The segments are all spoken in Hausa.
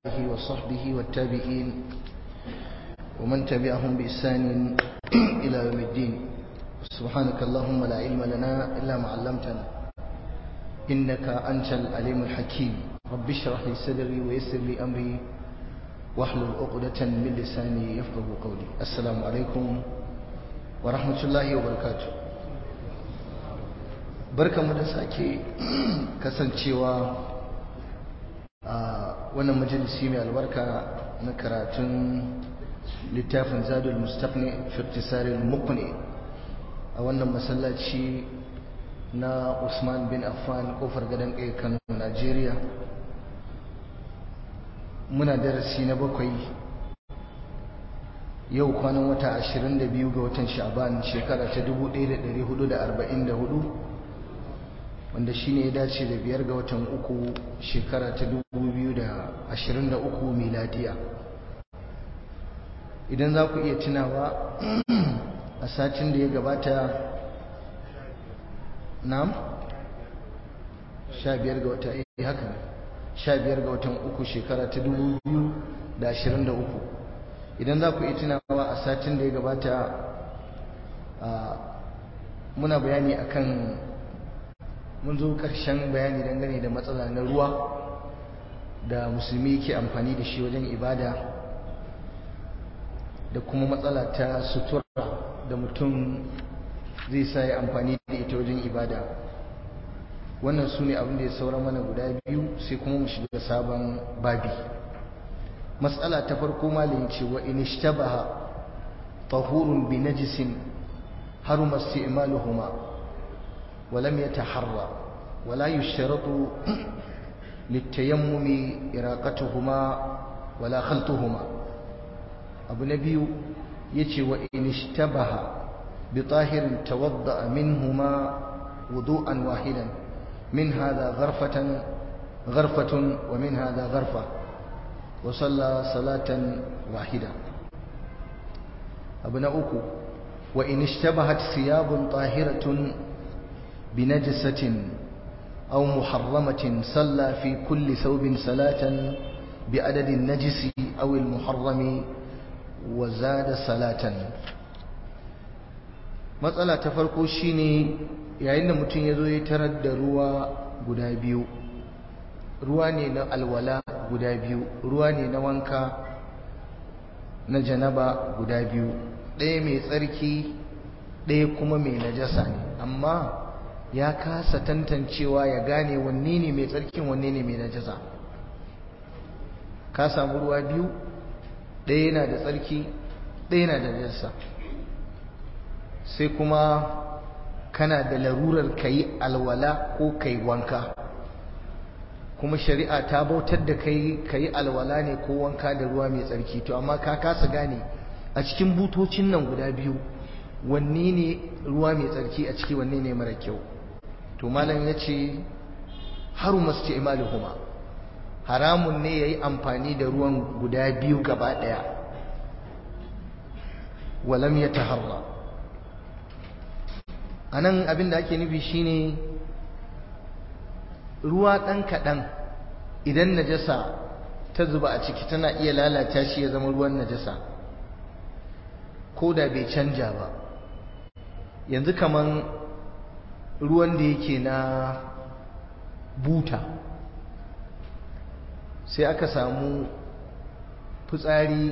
آله وصحبه والتابعين ومن تبعهم بإحسان إلى يوم الدين سبحانك اللهم لا علم لنا إلا ما علمتنا إنك أنت العليم الحكيم رب اشرح لي صدري ويسر لي أمري واحلل عقدة من لساني يفقه قولي السلام عليكم ورحمة الله وبركاته barkanmu da sake kasancewa a wannan majalisi mai albarka na karatun littafin zadul mustaqni fi iktisarin muqni a wannan masallaci na Usman bin Affan kofar gadon kai Kano Najeriya muna darasi na bakwai yau kwanan wata 22 ga watan Sha'ban shekara ta 1444 wanda shi ne ya dace da biyar ga watan uku shekara ta 2023 miladiya idan za ku iya tunawa a satin da ya gabata nam sha biyar ga wata iya haka sha biyar ga watan uku shekara ta 2023 idan za ku iya tunawa a satin da ya gabata muna bayani akan mun zo ƙarshen bayani dangane da matsala na ruwa da musulmi ke amfani da shi wajen ibada da kuma matsala ta sutura da mutum zai sa ya amfani da ita wajen ibada wannan su ne abin da ya saura mana guda biyu sai kuma mu shiga sabon babi matsala ta farko malin ce wa in ishtabaha tahurun bi najisin haruma isti'maluhuma ولم يتحرى ولا يشترط للتيمم إراقتهما ولا خلطهما أبو نبي يتي وإن اشتبه بطاهر توضأ منهما وضوءا واحدا من هذا غرفة غرفة ومن هذا غرفة وصلى صلاة واحدة أبو نأكو وإن اشتبهت ثياب طاهرة بنجسة أو محرمة صلى في كل ثوب صلاة بعدد النجس أو المحرم وزاد صلاة matsala ta farko shine yayin da mutum ya zo ya tarar da ruwa guda biyu ruwa ne na alwala guda biyu ruwa ne na wanka na janaba guda biyu ɗaya mai tsarki ɗaya kuma mai najasa ne amma ya kasa tantancewa ya gane wanne ne mai tsarkin wanne ne mai najasa ka samu ruwa biyu ɗaya yana da tsarki ɗaya yana da najasa sai kuma kana da larurar ka yi alwala ko ka yi wanka kuma shari'a ta bautar da kai ka yi alwala ne ko wanka da ruwa mai tsarki to amma ka kasa gane a cikin butocin nan guda biyu wanne ne ruwa mai tsarki a ciki wanne ne mara kyau to malam ya ce haru masu imaluhuma haramun ne ya yi amfani da ruwan guda biyu gaba ɗaya walam ya taharra a nan abin da ake nufi shine ruwa ɗan kaɗan idan najasa ta zuba a ciki tana iya lalata shi ya zama ruwan najasa ko da bai canja ba yanzu kaman ruwan da yake na buta sai aka samu fitsari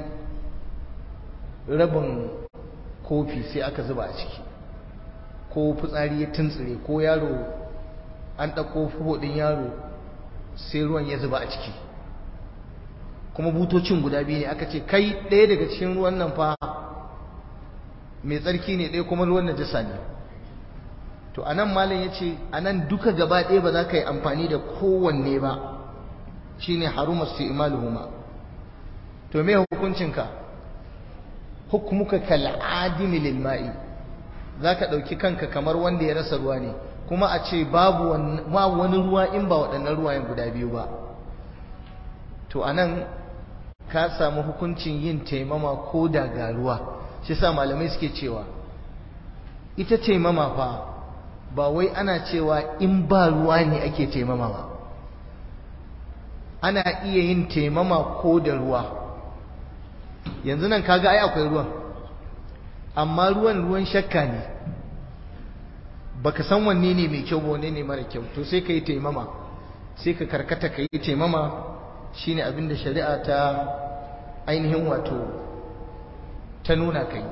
rabin kofi sai aka zuba a ciki ko fitsari ya tuntsire ko yaro an ɗauko fuhudin yaro sai ruwan ya zuba a ciki kuma butocin guda biyu ne aka ce kai ɗaya daga cikin ruwan nan fa mai tsarki ne ɗaya kuma ruwan najasa ne to anan malam yace anan duka gaba ɗaya ba za ka yi amfani da kowanne ba shine haruma istimaluhuma to me hukuncinka hukmuka kal adimi lil ma'i zaka dauki kanka kamar wanda ya rasa ruwa ne kuma a ce babu ma wani ruwa in ba waɗannan ruwayen guda biyu ba to anan ka samu hukuncin yin taimama ko da ga ruwa shi sa malamai suke cewa ita taimama fa ba wai ana cewa in ba ruwa ne ake taimama ba ana iya yin taimama ko da ruwa yanzu nan kaga ai akwai ruwan amma ruwan ruwan shakka ne baka san wanne ne mai kyau wanne ne mara kyau to sai ka yi taimama sai ka karkata ka yi taimama shine abin da shari'a ta ainihin wato ta nuna ka yi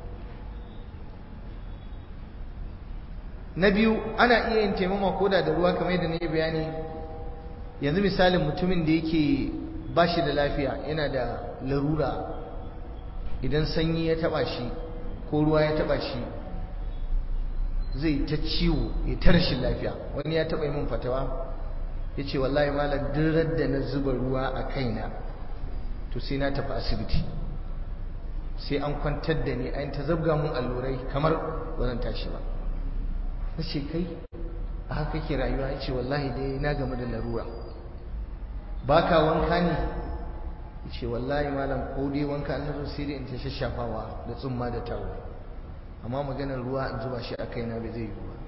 na biyu ana iya yin taimama koda da ruwa kamar yadda na yi bayani yanzu misalin mutumin da yake ba shi da lafiya yana da larura idan sanyi ya taba shi ko ruwa ya taba shi zai ta ciwo ya ta rashin lafiya wani ya taba yi min fatawa ya ce wallahi malam duk da na zuba ruwa a kaina to sai na tafi asibiti sai an kwantar da ni an ta zabga mun allurai kamar ba zan tashi ba na ce kai a haka ke rayuwa ya ce wallahi dai na game da larura ba ka wanka ne ya ce wallahi malam ko dai wanka an zo sai dai in ta shashafawa da tsumma da tawo amma maganar ruwa in zuba shi a kaina bai zai yi ba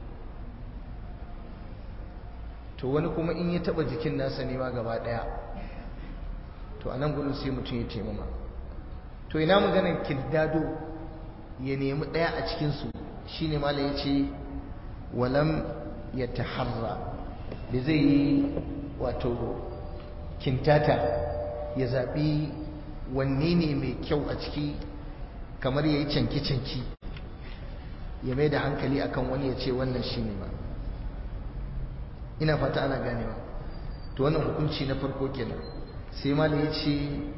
to wani kuma in ya taba jikin nasa ne ma gaba daya to a nan gudun sai mutum ya taimama to ina maganar kirdado ya nemi daya a cikinsu shine malam ya ce walam ya taharra da zai yi wato kintata ya zaɓi wanne ne mai kyau a ciki kamar ya yi canki-canki ya mai da hankali akan wani ya ce wannan shi ne ba ina fata ana ganewa to wannan hukunci na farko kenan sai mala ya ce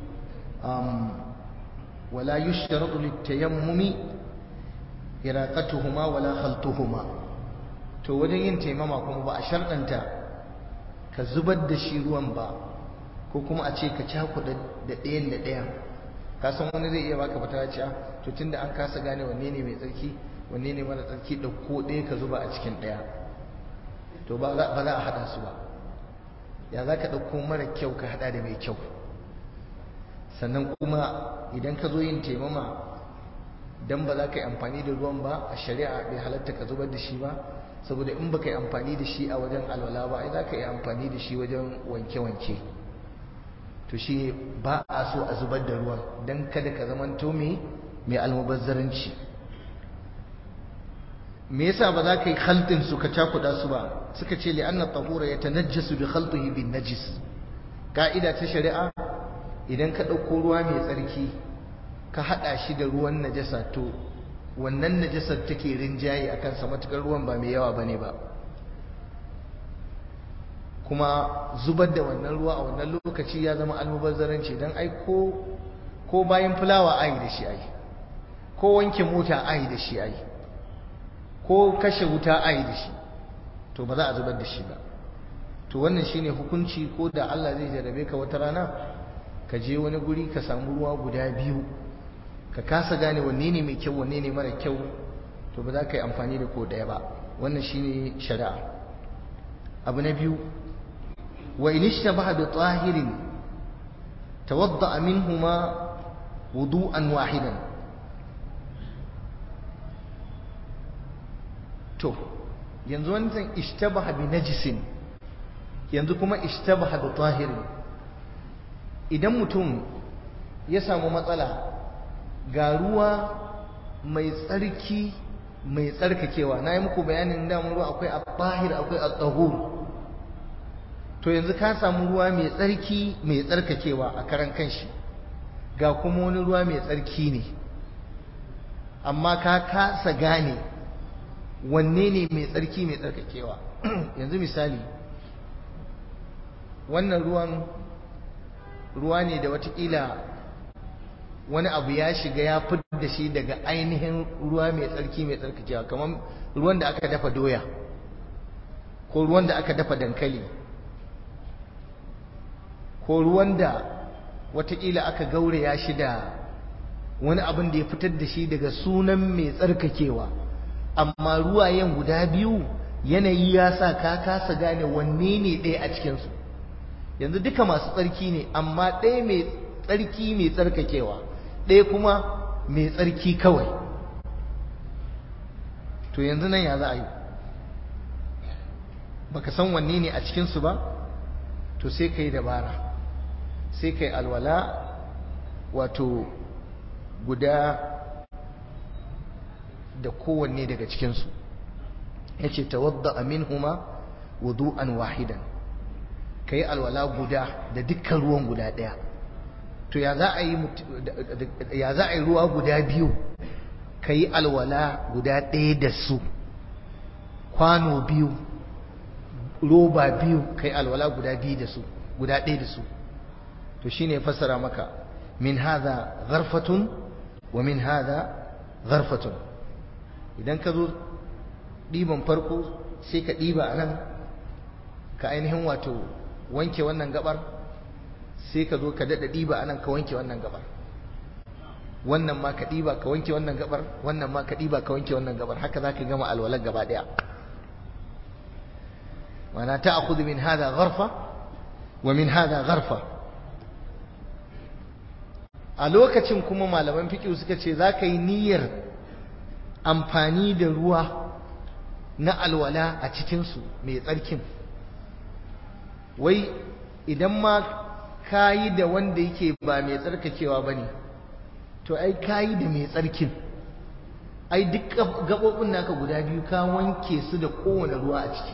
wala yushtaratu litayammumi iraqatuhuma wala khaltuhuma to wajen yin taimama kuma ba a sharɗanta ka zubar da shi ruwan ba ko kuma a ce ka cakuɗa da ɗayan da ɗayan ka san wani zai iya baka fata ce to tunda an kasa gane wanne ne mai tsarki wanne ne mara tsarki ɗauko ɗaya ka zuba a cikin ɗaya to ba za a haɗa su ba ya za ka ɗauko mara kyau ka haɗa da mai kyau sannan kuma idan ka zo yin taimama dan ba za ka yi amfani da ruwan ba a shari'a bai halatta ka zubar da shi ba saboda in baka yi amfani da shi a wajen alwala ba ai za ka yi amfani da shi wajen wanke-wanke to shi ba a so a zubar da ruwan don kada ka zamanto mai mai almubazzaranci me yasa ba za ka yi khaltin su ka cakuɗa su ba suka ce li anna tahura yatanajjasu bi khaltihi bin najis ka'ida ta shari'a idan ka ɗauko ruwa mai tsarki ka haɗa shi da ruwan najasa to wannan najasar take rinjaye a kansa matukar ruwan ba mai yawa bane ba kuma zubar da wannan ruwa a wannan lokaci ya zama almubazzaranci don ai ko ko bayan fulawa ai da shi ai ko wanke mota ai da shi ai ko kashe wuta ai da shi to ba za a zubar da shi ba to wannan shine hukunci ko da Allah zai jarabe ka wata rana ka je wani guri ka samu ruwa guda biyu ka kasa gane wanne ne mai kyau wanne ne mara kyau to ba za ka yi amfani da ko ɗaya ba wannan shine shari'a abu na biyu wa in ishtabaha bi tahirin tawadda minhuma wudu'an wahidan to yanzu wannan ishtabaha bi najisin yanzu kuma ishtabaha bi tahirin idan mutum ya samu matsala ga ruwa mai tsarki mai tsarkakewa na yi muku bayanin damun ruwa akwai al-tahir akwai al-tahur to yanzu ka samu ruwa mai tsarki mai tsarkakewa a karan kanshi ga kuma wani ruwa mai tsarki ne amma ka kasa gane wanne ne mai tsarki mai tsarkakewa yanzu misali wannan ruwan ruwa ne da watakila wani abu ya shiga ya fi da shi daga ainihin ruwa mai tsarki mai tsarkakewa kamar ruwan da aka dafa doya ko ruwan da aka dafa dankali ko ruwan da watakila aka gauraya shi da wani abin da ya fitar da shi daga sunan mai tsarkakewa amma ruwayen guda biyu yanayi ya sa ka kasa gane wanne ne ɗaya a cikinsu yanzu duka masu tsarki ne amma ɗaya mai tsarki mai tsarkakewa ɗaya kuma mai tsarki kawai to yanzu nan ya za a yi baka san wanne ne a cikinsu ba to sai ka yi dabara sai kai alwala wato guda da kowanne daga cikinsu ya ce tawadda aminhuma wudu'an wahidan ka yi alwala guda da dukkan ruwan guda ɗaya to ya za a yi ruwa guda biyu ka yi alwala guda ɗaya da su kwano biyu roba biyu ka yi alwala guda biyu da su guda ɗaya da su to shine fassara maka min hadha gharfatun wa min hadha gharfatun idan ka zo ɗiban farko sai ka ɗiba a nan ka ainihin wato wanke wannan gabar sai ka zo ka daɗa ɗiba a nan ka wanke wannan gabar wannan ma ka ɗiba ka wanke wannan gabar wannan ma ka ɗiba ka wanke wannan gabar haka za ka gama alwalar gaba ɗaya mana ta akudu min hada gharfa wa min hada gharfa a lokacin kuma malaman fiƙi suka ce za ka yi niyyar amfani da ruwa na alwala a cikinsu mai tsarkin wai idan ma ka yi da wanda yake ba mai tsarkakewa ba ne to ai ka yi da mai tsarkin ai duk gaɓoɓin naka guda biyu ka wanke su da kowane ruwa a ciki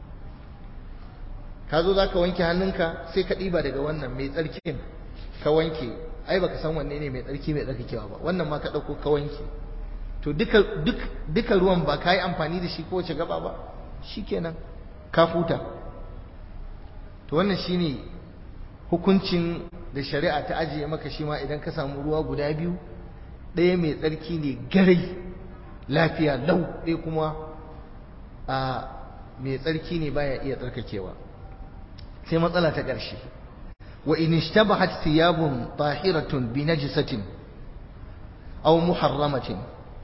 ka zo za ka wanke hannunka sai ka ɗiba daga wannan mai tsarkin ka wanke ai baka san wanne ne mai tsarki mai tsarkakewa ba wannan ma ka ɗauko ka wanke to duka duk duka ruwan ba ka yi amfani da shi ko wace gaba ba shikenan ka futa to wannan shine hukuncin da shari'a ta ajiye maka shi ma idan ka samu ruwa guda biyu ɗaya mai tsarki ne garai lafiya lau ɗaya kuma a mai tsarki ne baya iya tsarkakewa sai matsala ta ƙarshe wa in ishtabahat thiyabun tahiratun bi najsatin aw muharramatin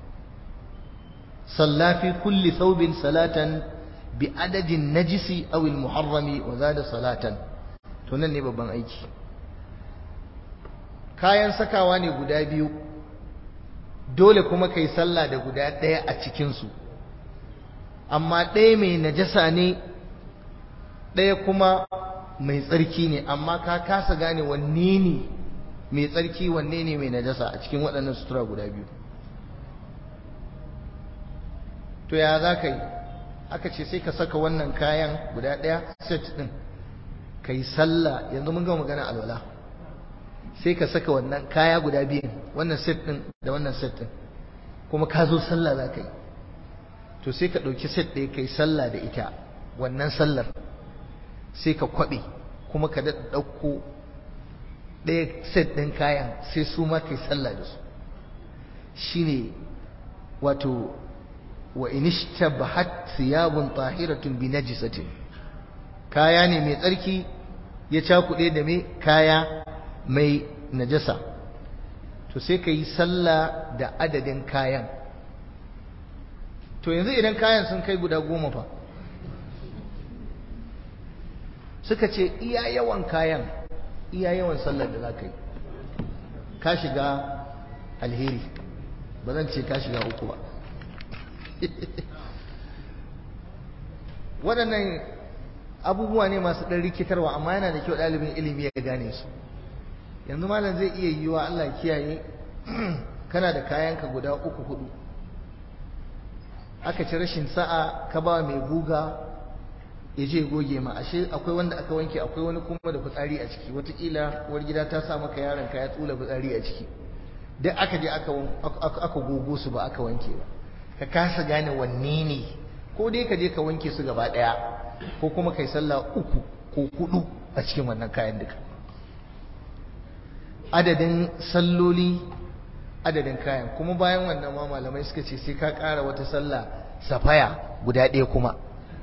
صلى في كل ثوب صلاة بعدد النجس أو المحرم وزاد صلاة tunan ne babban aiki kayan sakawa ne guda biyu dole kuma kai sallah da guda ɗaya a cikinsu amma ɗaya mai najasa ne ɗaya kuma mai tsarki ne amma ka kasa gane wanne ne mai tsarki wanne ne mai najasa a cikin waɗannan sutura guda biyu to ya za ka yi aka ce sai ka saka wannan kayan guda ɗaya set ɗin ka yi sallah yanzu mun gama magana alwala sai ka saka wannan kaya guda biyun wannan set ɗin da wannan set ɗin kuma ka zo sallah za ka yi to sai ka ɗauki set ɗaya ka yi sallah da ita wannan sallar sai ka kwaɓe kuma ka daɗa ɗauko ɗaya set ɗin kayan sai su ma ka yi sallah da su shine wato wa in ishtabahat thiyabun tahiratun bi najisatin kaya ne mai tsarki ya cakuɗe da mai kaya mai najasa to sai ka yi sallah da adadin kayan to yanzu idan kayan sun kai guda goma fa suka ce iya yawan kayan iya yawan sallar da za ka yi ka shiga alheri ba zan ce ka shiga uku ba waɗannan abubuwa ne masu ɗan rikitarwa amma yana da kyau ɗalibin ilimi ya gane su yanzu malam zai iya yiwa Allah kiyaye kana da kayanka guda uku hudu aka ci rashin sa'a ka ba mai guga ya je goge ma ashe akwai wanda aka wanke akwai wani kuma da fitsari a ciki watakila uwar gida ta sa maka yaron ka ya tsula fitsari a ciki duk aka je aka gogo su ba aka wanke ba ka kasa gane wanne ne ko dai ka je ka wanke su gaba daya ko kuma kai sallah uku ko hudu a cikin wannan kayan duka adadin salloli adadin kayan kuma bayan wannan ma malamai suka ce sai ka ƙara wata sallah safaya guda ɗaya kuma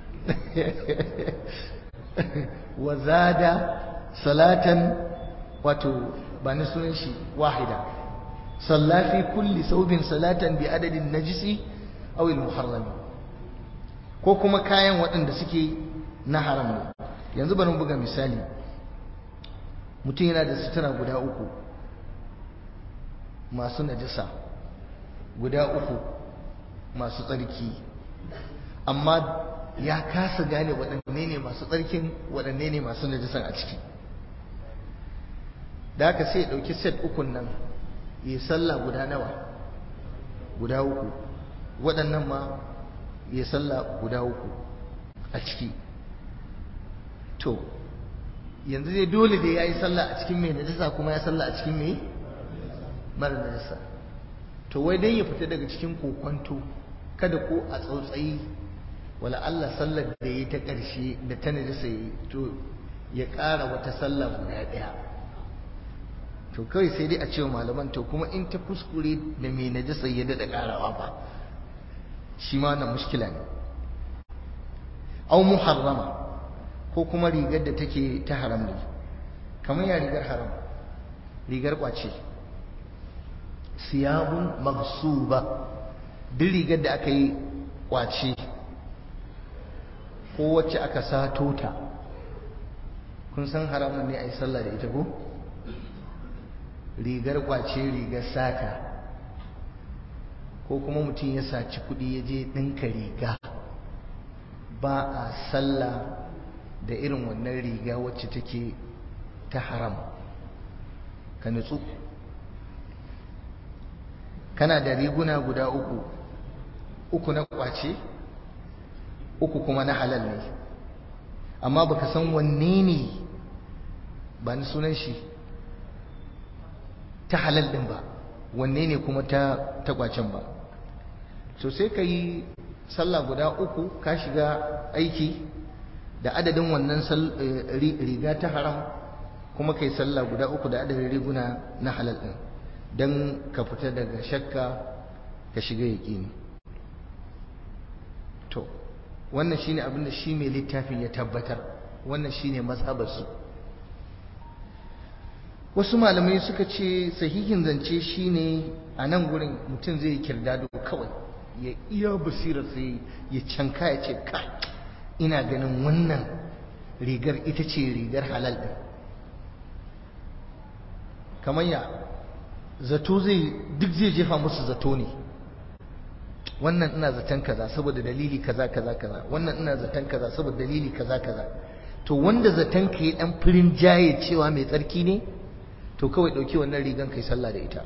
wa zada salatan wato ba ni sunan shi wahida salla fi kulli saubin salatan bi adadin najisi aw al muharram ko kuma kayan waɗanda suke na haram ne yanzu bari buga misali mutum yana da sutura guda uku masu najasa guda uku masu tsarki amma ya kasa gane waɗanne ne masu tsarkin waɗanne ne masu najisan a ciki da haka sai ya ɗauki set ukun nan ya sallah guda nawa guda uku waɗannan ma ya sallah guda uku a ciki to yanzu dai dole dai ya yi sallah a cikin mai najasa kuma ya sallah a cikin mai mara najasa to wai dan ya fita daga cikin kokwanto kada ko a tsautsayi wala Allah sallar da ya ta ƙarshe da ta najasa yi to ya ƙara wata sallah guda ɗaya to kawai sai dai a cewa malaman to kuma in ta kuskure da mai najasa ya daɗa ƙarawa ba shi ma wannan mushkila ne au muharrama ko kuma rigar da take ta haram ne kamar ya rigar haram rigar kwace siyabun magsuba duk rigar da aka yi kwace ko wacce aka sato ta kun san haramun ne a yi sallah da ita ko rigar kwace rigar sata ko kuma mutum ya saci kuɗi ya je ɗinka riga ba a sallah da irin wannan riga wacce take ta haram ka nutsu kana da riguna guda uku uku na kwace uku kuma na halal ne amma baka san wanne ne ba ni sunan shi ta halal din ba wanne ne kuma ta ta kwacen ba so sai ka yi sallah guda uku ka shiga aiki da adadin wannan riga ta haram kuma kai sallah guda uku da adadin riguna na halal din don ka fita daga shakka ka shiga yaƙini to wannan shine abin da shi mai littafin ya tabbatar wannan shine mazhabarsu wasu malamai suka ce sahihin zance shine a nan gurin mutum zai kirdado kawai ya iya basirar sai ya canka ya ce ka ina ganin wannan rigar ita ce rigar halal ɗin kamar ya zato zai duk zai jefa musu zato ne wannan ina zaton kaza saboda dalili kaza kaza kaza wannan ina zaton kaza saboda dalili kaza kaza to wanda zaton ka yi dan firin jaye cewa mai tsarki ne to kawai dauki wannan rigan kai sallah da ita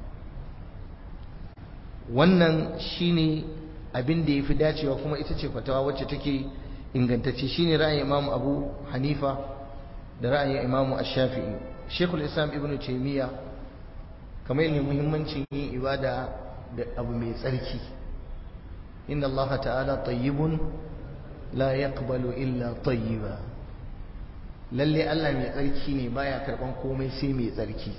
wannan shine abin da yafi dacewa kuma ita ce fatawa wacce take ingantacce shine ra'ayin Imam Abu Hanifa da ra'ayin Imam Ash-Shafi'i Sheikhul Islam Ibn Taymiyyah kamar ne muhimmancin yin ibada da abu mai tsarki inna Allah ta'ala tayyibun la yaqbalu illa tayyiba lalle Allah mai tsarki ne baya karban komai sai mai tsarki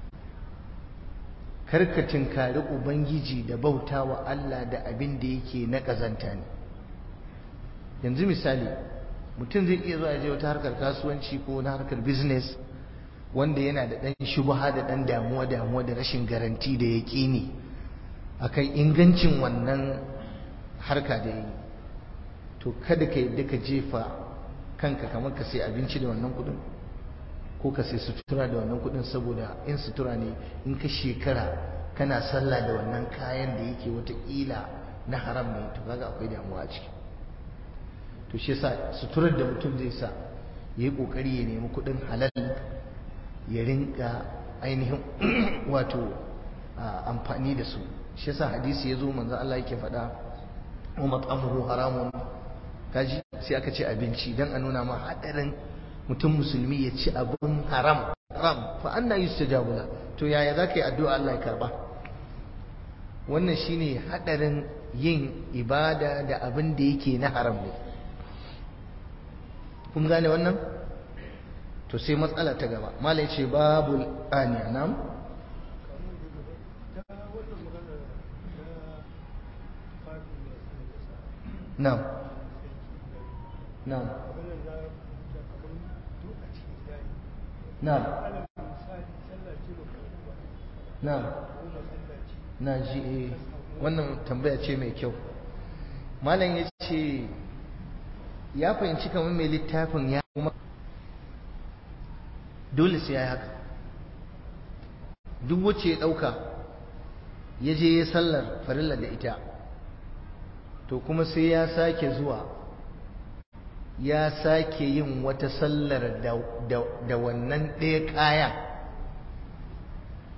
karka tinkari ubangiji da bautawa Allah da abin da yake na kazanta ne yanzu misali mutum zai iya zuwa je wata harkar kasuwanci ko na harkar business wanda yana da ɗan shubha da ɗan damuwa damuwa da rashin garanti da yaƙini akan ingancin wannan harka da yi to kada ka yadda ka jefa kanka kamar ka sai abinci da wannan kuɗin ko ka sai sutura da wannan kuɗin saboda in sutura ne in ka shekara kana sallah da wannan kayan da yake watakila na haram ne to kaga akwai damuwa a ciki to shi yasa suturar da mutum zai sa ya yi ƙoƙari ya nemi kuɗin halal ya rinka ainihin wato amfani da su shi yasa hadisi ya zo manzo Allah yake faɗa wa mat'amuhu haramun kaji sai aka ce abinci dan a nuna ma hadarin mutum musulmi ya ci abin haram haram fa anna yustajabu la to yaya zaka yi addu'a Allah ya karba wannan shine hadarin yin ibada da abin da yake na haram ne kun gane wannan to sai matsala ta gaba malai ce babul aniya nam nam nam nam nam na ji wannan tambaya ce mai kyau malam ya ce ya fahimci kamar mai littafin ya kuma dole sai ya yi haka duk wacce ya ɗauka ya je ya sallar farilla da ita to kuma sai ya sake zuwa ya sake yin wata sallar da wannan ɗaya kaya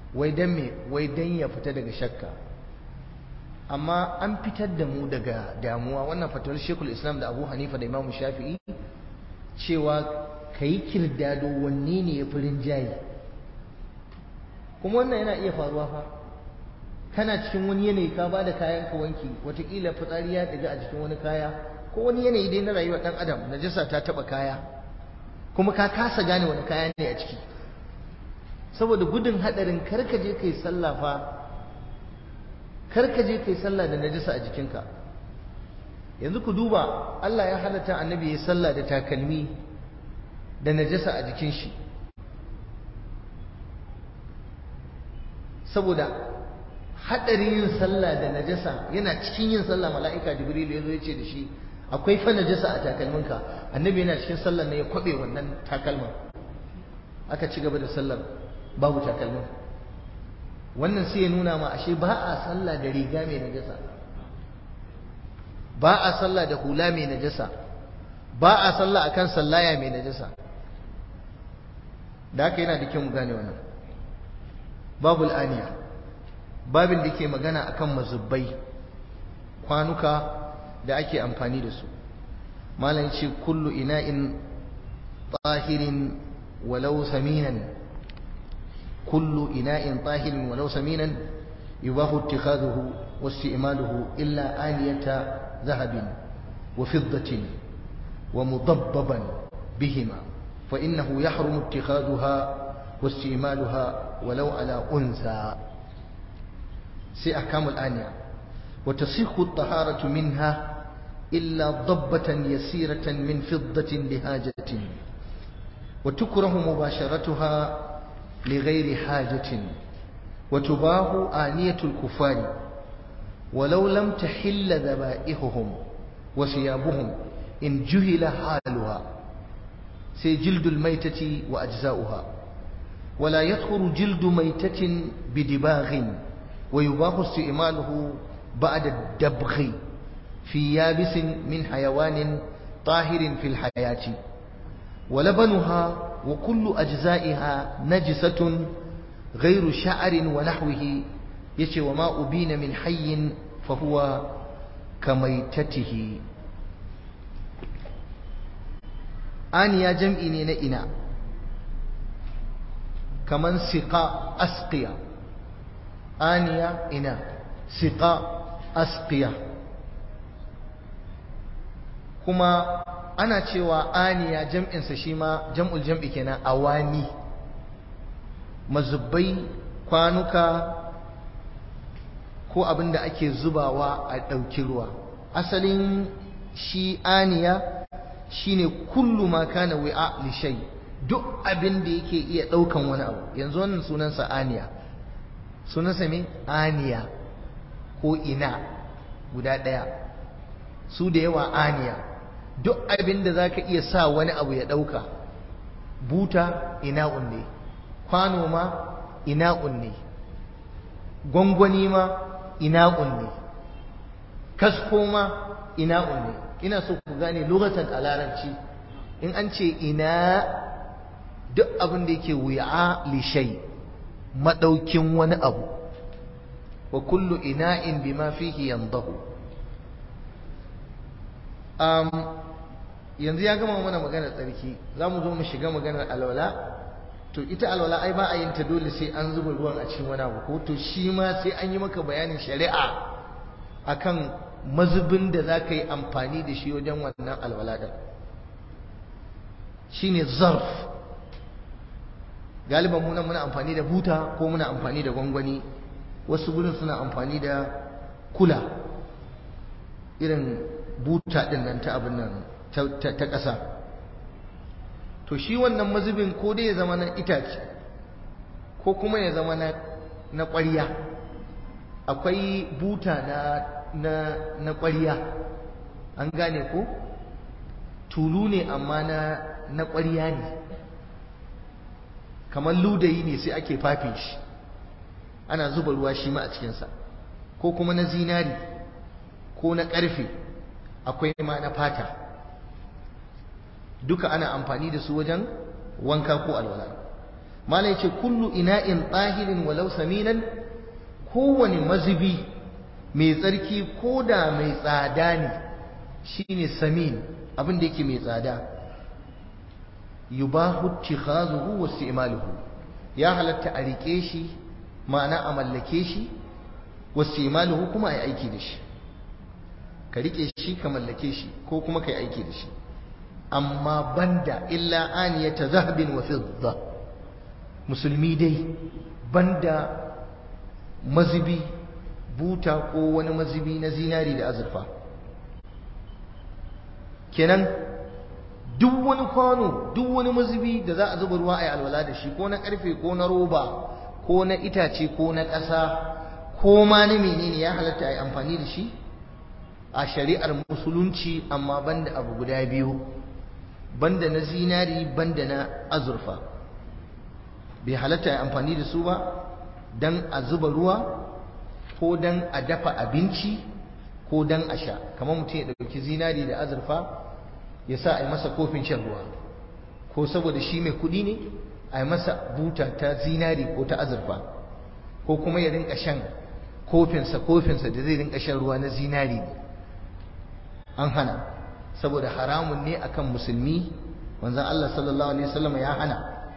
wai dan me wai dan ya fita daga shakka amma an fitar da mu daga damuwa wannan fatawar shekul islam da abu hanifa da imamu shafi'i cewa ka yi kirdado wanne ne ya fi rinjaye kuma wannan yana iya faruwa fa kana cikin wani yanayi ka ba da kayan ka wanki watakila fitsari ya ɗiga a cikin wani kaya ko wani yanayi dai na rayuwar ɗan adam najasa ta taɓa kaya kuma ka kasa gane wani kaya ne a ciki saboda gudun haɗarin karka je kai sallah fa karka je kai sallah da najasa a jikinka yanzu ku duba Allah ya halatta annabi ya sallah da takalmi da najasa a jikin shi saboda haɗarin yin sallah da najasa yana cikin yin sallah mala'ika jibril ya zo ya ce da shi akwai fa najasa a takalminka annabi yana cikin sallar ne ya kwabe wannan takalmin aka ci gaba da sallar babu takalmin wannan sai ya nuna ma ashe ba a sallah da riga mai najasa ba a sallah da hula mai najasa ba a sallah akan sallaya mai najasa da haka yana da kyau mu gane wannan babul aniya babin da ke magana akan mazubbai kwanuka da ake amfani da su malam ce kullu ina'in tahirin walau saminan kullu ina'in tahirin walau saminan yubahu ittikhaduhu واستعماله إلا آنية ذهب وفضة ومضببا بهما فإنه يحرم اتخاذها واستعمالها ولو على أنثى سي أحكام الآنية وتصيح الطهارة منها إلا ضبة يسيرة من فضة لهاجة وتكره مباشرتها لغير حاجة وتباه آنية الكفار ولو لم تحل ذبائحهم وثيابهم إن جهل حالها سي جلد الميتة وأجزاؤها ولا يدخل جلد ميتة بدباغ ويباح استئماله بعد الدبغ في يابس من حيوان طاهر في الحياة ولبنها وكل أجزائها نجسة غير شعر ونحوه يشي وما أبين من حي فهو كميتته آنيا جمعي نئنا كمن سقى أسقيا آنيا إنا سقى أسقيا كما ana cewa aniya jam'insa shi ma jam'ul jam'i kenan awani mazubbai kwanuka ko abin da ake zubawa a ɗauki ruwa asalin shi aniya shine kullu ma kana wi'a li shay duk abin da yake iya ɗaukan wani abu yanzu wannan sunansa aniya sunansa me aniya ko ina guda ɗaya su da yawa aniya duk abin da za ka iya sa wani abu ya ɗauka buta ina ne kwano ma ina ne gwangwani ma ina ne kasko ma ina ne ina so ku gane lokacin a larabci in an ce ina duk abin da yake wuya lishai maɗaukin wani abu wa kullu ina'in bima fihi yandahu um, yanzu ya gama mana maganar tsarki za mu zo mu shiga maganar alwala to ita alwala ai ba a yin ta dole sai an zuba ruwan a cikin wani abu ko to shi ma sai an yi maka bayanin shari'a akan mazubin da za ka yi amfani da shi wajen wannan alwala ɗin shine zarf galiban muna muna amfani da buta ko muna amfani da gwangwani wasu gudun suna amfani da kula irin buta ɗin nan ta abin nan ta ƙasa to shi wannan mazubin ko dai ya zama na itace ko kuma ya zama na ƙwarya akwai buta na na na ƙwarya an gane ko tulu ne amma na na ƙwarya ne kamar ludayi ne sai ake fafe shi ana zuba ruwa shi ma a cikinsa ko kuma na zinari ko na ƙarfe akwai ma na fata duka ana amfani da su wajen wanka ko alwala malai ce kullu ina'in tahirin walau saminan kowane mazubi mai tsarki ko da mai tsada ne shine samin abin da yake mai tsada yubahu ittikhazuhu wa isti'maluhu ya halatta a rike shi ma'ana a mallake shi wa isti'maluhu kuma ai aiki da shi ka rike shi ka mallake shi ko kuma kai aiki da shi amma banda illa aniyata zahabin wa fidda musulmi dai banda mazubi buta ko wani mazubi na zinari da azurfa kenan duk wani kwano duk wani mazubi da za a zuba ruwa a yi alwala da shi ko na karfe ko na roba ko na itace ko na ƙasa ko ma na menene ya halatta a yi amfani da shi a shari'ar musulunci amma banda abu guda biyu banda na zinari banda na azurfa bai halatta a amfani da su ba don a zuba ruwa ko don a dafa abinci ko don a sha kamar mutum ya ɗauki zinari da azurfa ya sa a yi masa kofin shan ruwa ko saboda shi mai kuɗi ne a yi masa buta ta zinari ko ta azurfa ko kuma ya rinka shan kofinsa kofinsa da zai rinka shan ruwa na zinari ne an hana saboda haramun ne akan musulmi wanzan Allah sallallahu alaihi wasallam ya hana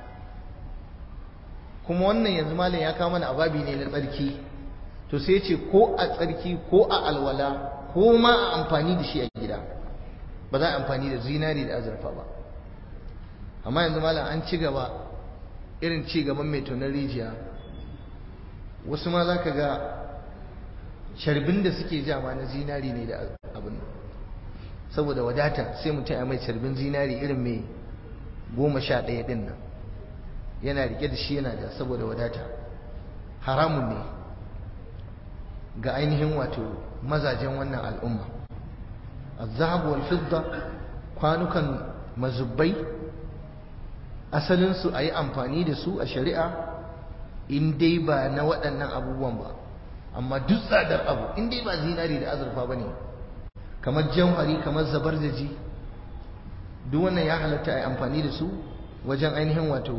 kuma wannan yanzu malam ya kawo mana ababi ne na tsarki to sai ce ko a tsarki ko a alwala ko ma a amfani da shi a gida ba za a amfani da zinari da azurfa ba amma yanzu malam an ci gaba irin ci gaban mai tonar rijiya wasu ma za ka ga sharbin da suke jama na zinari ne da abin saboda wadata sai mutum ya mai sharbin zinari irin mai goma sha ɗaya ɗin nan yana rike da shi yana da saboda wadata haramun ne ga ainihin wato mazajen wannan al'umma الذهب والفضة kwanukan mazubbai asalinsu a yi amfani da su a shari'a in dai ba na waɗannan abubuwan ba amma duk tsadar abu in dai ba zinari da azurfa ba ne kamar jauhari kamar zabarjaji duk wannan ya halatta a yi amfani da su wajen ainihin wato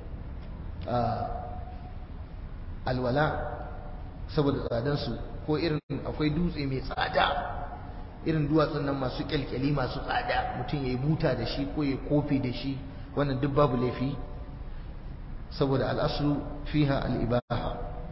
alwala saboda tsadansu ko irin akwai dutse mai tsada irin duwatsun nan masu kyalkyali masu tsada mutum ya yi buta da shi ko ya kofi da shi wannan duk babu laifi saboda al'aslu fiha al'ibaha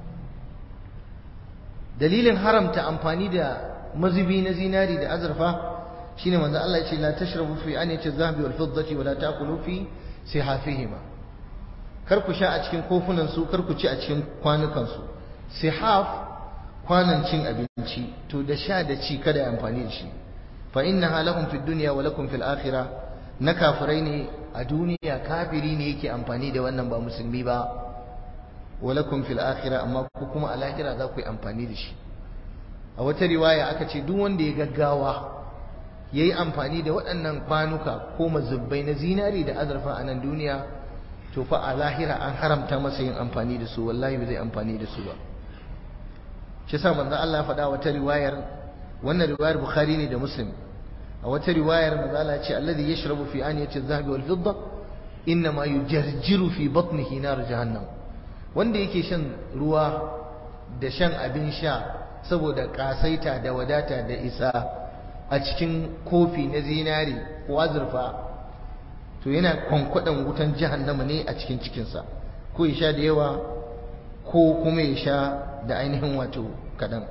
dalilin haramta amfani da mazubi na zinari da azurfa shine manzo Allah ya ce la tashrabu fi aniyati adh-dhahabi wal fiddati wa la ta'kulu fi sihafihima kar ku sha a cikin kofunan su kar ku ci a cikin kwanukan su sihaf kwanan cin abinci to da sha da ci kada ya amfani da shi fa innaha lahum fid dunya wa lakum fil akhirah na kafirai ne a duniya kafiri ne yake amfani da wannan ba musulmi ba wa lakum fil akhirah amma ku kuma a lahira za ku yi amfani da shi a wata riwaya aka ce duk wanda ya gaggawa yayi amfani da waɗannan kwanuka ko mazubbai na zinari da azurfa a nan duniya to fa a lahira an haramta masa yin amfani da su wallahi ba zai amfani da su ba shi sa manzo Allah ya faɗa wata riwayar wannan riwayar Bukhari ne da Muslim a wata riwayar manzo Allah ya ce alladhi yashrabu fi aniyati adh-dhahabi wal fidda inma yujarjiru fi batnihi nar jahannam wanda yake shan ruwa da shan abin sha saboda kasaita da wadata da isa a cikin kofi na zinari ko azurfa to yana kwankwadan wutan jahannama ne a cikin cikinsa ko ya sha da yawa ko kuma ya sha da ainihin wato kaɗan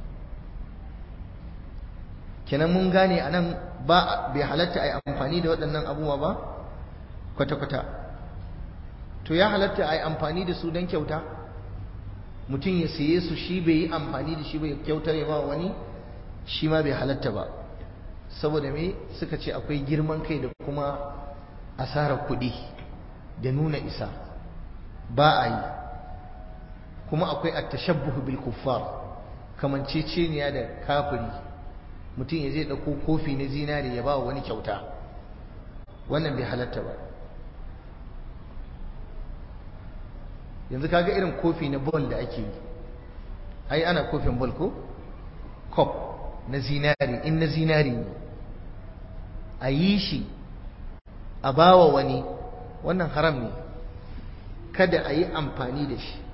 kenan mun gane a nan ba bai halatta a yi amfani da waɗannan abubuwa ba kwata-kwata to ya halatta a yi amfani da su don kyauta mutum ya saye su shi bai yi amfani da shi bai kyautar ya ba wani shi ma bai halatta ba saboda me suka ce akwai girman kai da kuma asarar kuɗi da nuna isa ba a yi kuma akwai at-tashabbuh bil kuffar kamanceceniya da kafiri mutum ya zai dauko kofi na zinari ya ba wani kyauta wannan bai halatta ba yanzu kaga irin kofi na bol da ake yi ai ana kofin bol ko kop na zinari in na zinari ne a yi shi a bawa wani wannan haram ne kada a yi amfani da shi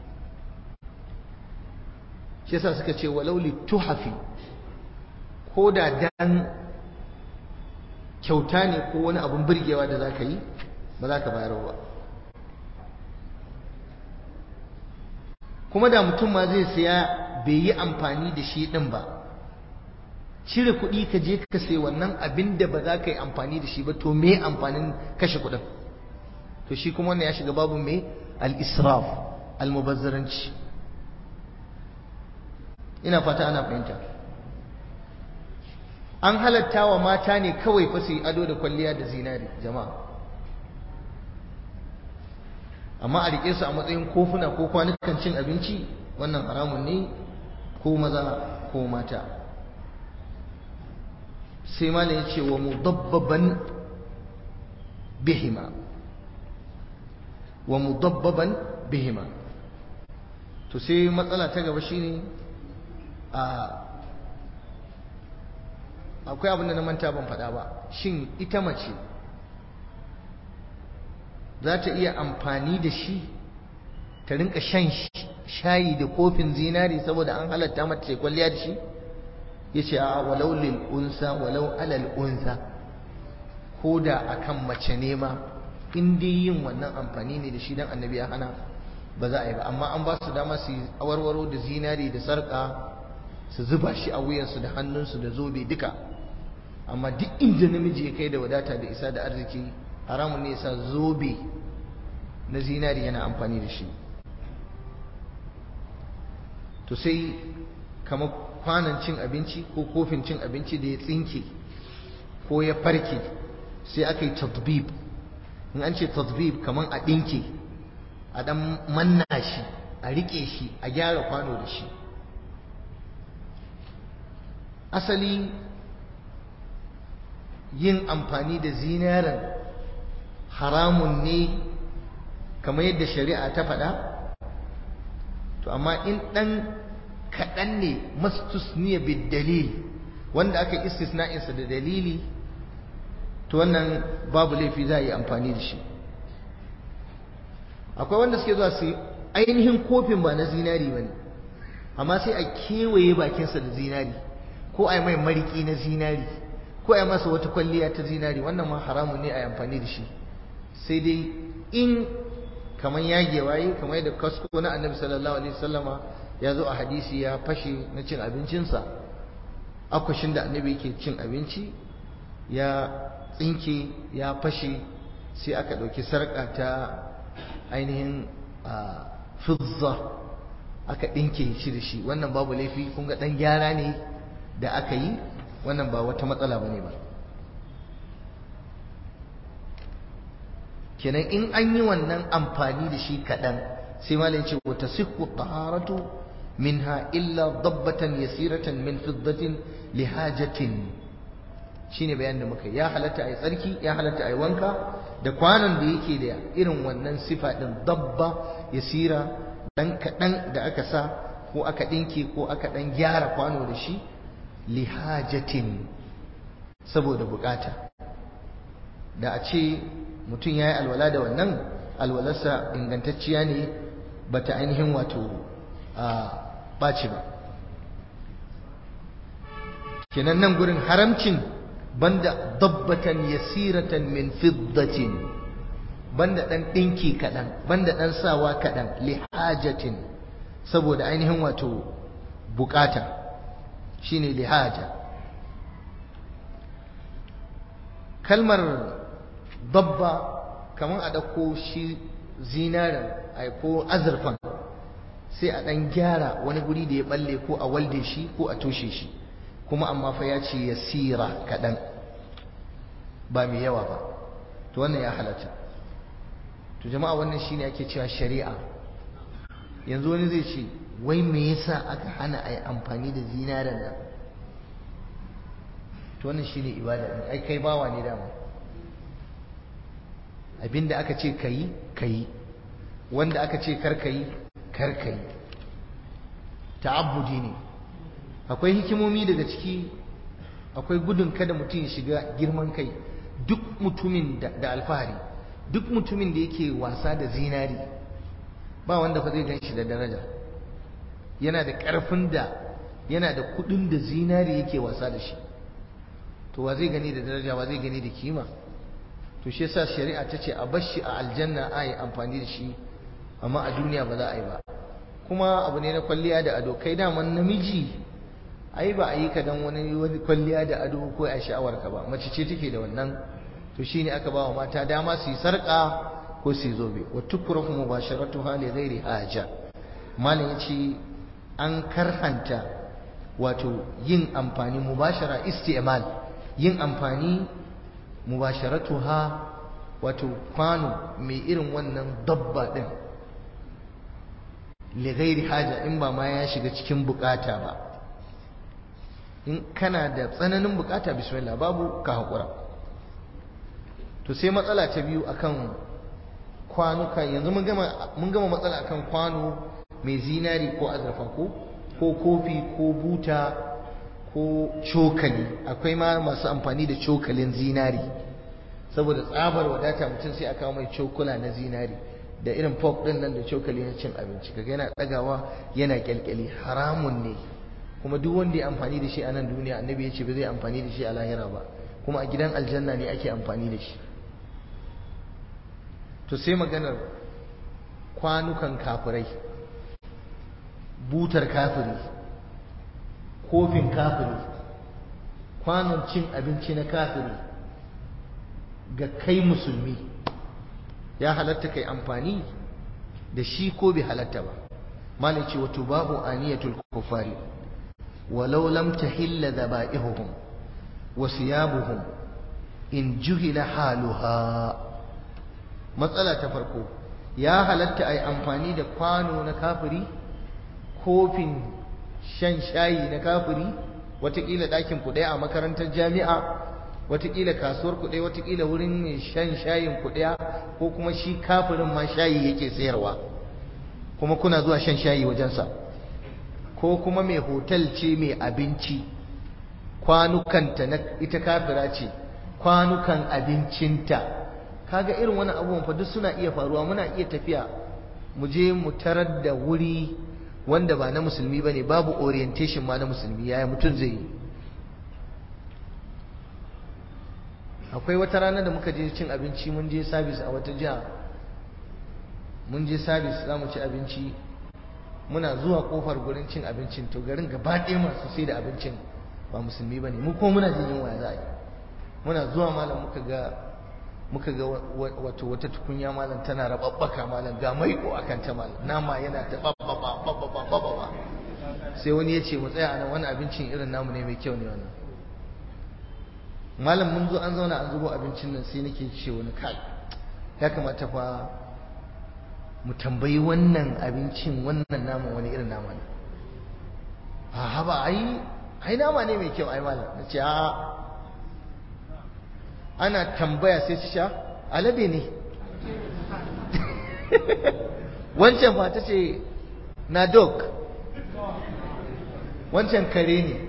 shi yasa suka ce walau tuhafi ko da dan kyauta ne ko wani abun birgewa da za ka yi ba za ka bayar ba kuma da mutum ma zai siya bai yi amfani da shi ɗin ba cire kuɗi ka je ka sai wannan abin da ba za ka yi amfani da shi ba to me amfanin kashe kuɗin to shi kuma wannan ya shiga babu me al-israf al-mubazzaranci ina fata ana fahimta an halatta wa mata ne kawai fa su yi ado da kwalliya da zinari jama'a amma a rike su a matsayin kofuna ko kwanukan cin abinci wannan haramun ne ko maza ko mata sai malam ya ce wa mudabbaban bihima wa mudabbaban bihima to sai matsala ta gaba shine a akwai abin da na manta ban faɗa ba shin ita mace za ta iya amfani da shi ta rinka shan shayi da kofin zinari saboda an halatta mata ce kwalliya da shi ya ce a walau lil unsa walau alal unsa ko da akan mace ne ma in dai yin wannan amfani ne da shi dan annabi ya hana ba za a yi ba amma an ba su dama su awarwaro da zinari da sarka su zuba shi a wuyansu da hannunsu da zobe duka amma duk inda namiji ya kai da wadata da isa da arziki haramun ne sa zobe na zinari yana amfani da shi to sai kamar kwanan cin abinci ko kofin cin abinci da ya tsinke ko ya farke sai aka yi tadbib in an ce tadbib kamar a ɗinke a ɗan manna shi a riƙe shi a gyara kwano da shi asali yin amfani da zinaran haramun ne kamar yadda shari'a ta faɗa to amma in ɗan kaɗan ne mastusniya bid dalil wanda aka istisna'insa da dalili to wannan babu laifi za a yi amfani da shi akwai wanda suke zuwa su ainihin kofin ba na zinari ba ne amma sai a kewaye bakinsa da zinari ko a yi mai mariki na zinari ko a yi masa wata kwalliya ta zinari wannan ma haramun ne a yi amfani da shi sai dai in kamar yagewa yi kamar yadda kasko na annabi sallallahu alaihi wasallama ya zo a hadisi ya fashe na cin abincinsa akwashin da annabi yake cin abinci ya tsinke ya fashe sai aka ɗauki sarƙa ta ainihin fizza aka ɗinke shi da shi wannan babu laifi kun ga ɗan gyara ne da aka yi wannan ba wata matsala ba ne ba kenan in an yi wannan amfani da shi kaɗan sai malai ce wata siku taharatu minha illa dabbatan yasiratan min fiddatin lihajatin shine bayan da muka ya halatta a yi tsarki ya halatta a yi wanka da kwanon da yake da irin wannan sifa ɗin dabba yasira ɗan kaɗan da aka sa ko aka ɗinke ko aka ɗan gyara kwano da shi lihajatin saboda bukata da a ce mutum ya yi alwala da wannan alwalarsa ingantacciya ne ba ta ainihin wato a ɓaci ba kenan nan gurin haramcin banda dabbatan yasiratan min fiddatin banda ɗan ɗinki kaɗan banda ɗan sawa kaɗan lihajatin saboda ainihin wato bukata shine lihaja kalmar dabba kamar a ɗauko shi zinarin ko azurfan sai a ɗan gyara wani guri da ya balle ko a walde shi ko a toshe shi kuma amma fa ya ce ya sira kaɗan ba mai yawa ba to wannan ya halatta to jama'a wannan shine ake cewa shari'a yanzu wani zai ce wai me yasa aka hana a yi amfani da zinarin nan to wannan shine ibada ne ai kai bawa ne dama abinda aka ce kayi kayi wanda aka ce kar kayi kar kayi ta'abbudi ne akwai hikimomi daga ciki akwai gudun kada mutum ya shiga girman kai duk mutumin da alfahari duk mutumin da yake wasa da zinari ba wanda fa zai gan shi da daraja yana da ƙarfin da yana da kuɗin da zinari yake wasa da shi to wa zai gani da daraja wa zai gani da kima to shi yasa shari'a ta ce a bar shi a aljanna a yi amfani da shi amma a duniya ba za a yi ba kuma abu ne na kwalliya da ado kai daman namiji ai ba a yi ka dan wani wani kwalliya da ado ko a sha'awar ka ba mace ce take da wannan to shine aka ba wa mata dama su yi sarka ko su yi zobe wa tukrahu mubasharatuha li ghairi haja malam yace an karhanta wato yin amfani mubashara isti'mal yin amfani mubasharatuha wato kwano mai irin wannan dabba din li ghairi haja in ba ma ya shiga cikin bukata ba in kana da tsananin bukata bismillah babu ka hakura to sai matsala ta biyu akan kwanuka yanzu mun gama mun gama matsala akan kwano mai zinari ko azurfa ko ko kofi ko buta ko cokali akwai ma masu amfani da cokalin zinari saboda tsabar wadata mutum sai a kawo mai cokula na zinari da irin fork din nan da cokali na cin abinci kaga yana dagawa yana kyalkyali haramun ne kuma duk wanda ya amfani da shi a nan duniya annabi ya ce ba zai amfani da shi a lahira ba kuma a gidan aljanna ne ake amfani da shi to sai maganar kwanukan kafirai butar kafiri kofin kafiri kwanon cin abinci na kafiri ga kai musulmi ya halatta kai amfani da shi ko bai halatta ba malai ce wato babu aniyatul kufari walau lam tahilla dhabaihum wa siyabuhum in juhila haluha matsala ta farko ya halatta ai amfani da kwano na kafiri kofin shan shayi na kafiri watakila ɗakin ku ɗaya a makarantar jami'a watakila kasuwar ku ɗaya watakila wurin mai shan shayin ku ɗaya ko kuma shi kafirin ma shayi yake sayarwa kuma kuna zuwa shan shayi wajensa ko kuma mai hotel ce mai abinci kwanukanta na ita kafira ce kwanukan abincinta kaga irin wani abubuwan fa duk suna iya faruwa muna iya tafiya mu je mu tarar da wuri wanda ba na musulmi bane babu orientation ma na musulmi yaya mutum zai yi akwai wata rana da muka je cin abinci mun je service a wata jiha mun je service za mu ci abinci muna zuwa kofar gurin cin abincin to garin gaba ɗaya masu sai da abincin ba musulmi ba ne mu ko muna jin yunwa za a yi muna zuwa malam muka ga muka ga wato wata tukunya malam tana rababbaka malam ga maiko akan ta malam nama yana ta babbaba babbaba babbaba sai wani ya ce mu tsaya anan wani abincin irin namu ne mai kyau ne wannan malam mun zo an zauna an zubo abincin nan sai nake ce wani kai ya kamata fa mu tambayi wannan abincin wannan naman wani irin nama ne a haba ai ai nama ne mai kyau ai malam na ce a ana tambaya sai su sha alade ne wancan ba ta ce na dog wancan kare ne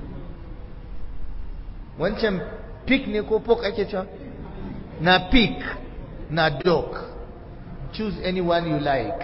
wancan pig ne ko pork ake cewa na pig na dog choose anyone you like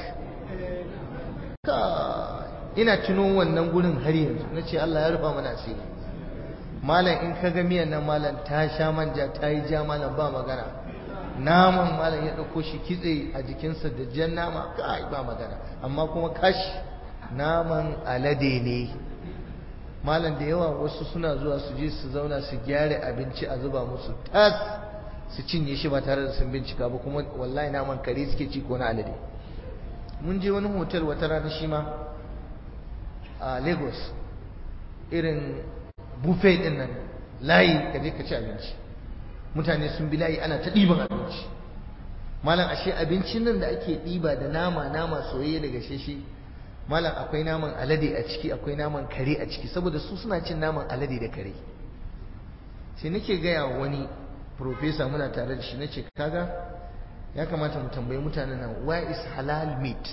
ka ina tuno wannan gurin har yanzu na ce Allah ya rufa mana asiri malam in ka ga miyan nan malam ta sha manja ta yi ja malam ba magana naman malam ya ɗauko shi kitse a jikinsa da jan nama kai ba magana amma kuma kashi naman alade ne malam da yawa wasu suna zuwa su je su zauna su gyara abinci a zuba musu tas su cinye shi ba tare da sun bincika ba kuma wallahi naman kare suke ci ko na alade mun je wani hotel wata rana shi ma a lagos irin buffet din nan layi ka je ka ci abinci mutane sun bi layi ana ta ɗiban abinci malam ashe abincin nan da ake ɗiba da nama nama soyayye daga sheshe malam akwai naman alade a ciki akwai naman kare a ciki saboda su suna cin naman alade da kare sai nake gaya wani profesa muna tare da shi nace kaga ya kamata mu tambayi mutanen nan why is halal meat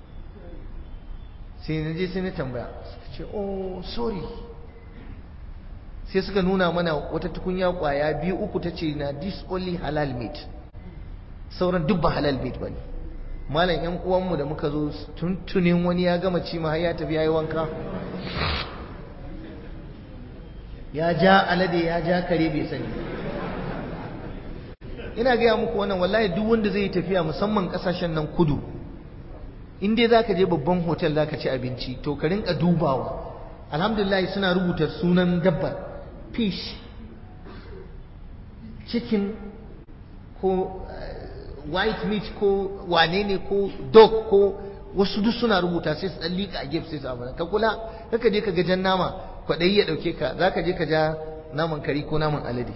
sai na je sai na tambaya suka ce oh sorry sai suka nuna mana wata tukunya kwaya biyu uku ta ce na this only halal meat sauran duk ba halal meat ba ne malam yan uwanmu da muka zo tuntunin wani ya gama ci ma har ya tafi yayi wanka ya ja alade ya ja kare bai sani ina gaya muku wannan wallahi duk wanda zai yi tafiya musamman kasashen nan kudu in dai zaka je babban hotel zaka ci abinci to ka rinka dubawa alhamdulillah suna rubuta sunan dabbar fish chicken ko white meat ko wane ne ko dog ko wasu duk suna rubuta sai su dan liƙa a gefe sai su abu ka kula kaka je ka ga jan nama kwaɗayi ya ɗauke ka za ka je ka ja naman kari ko naman alade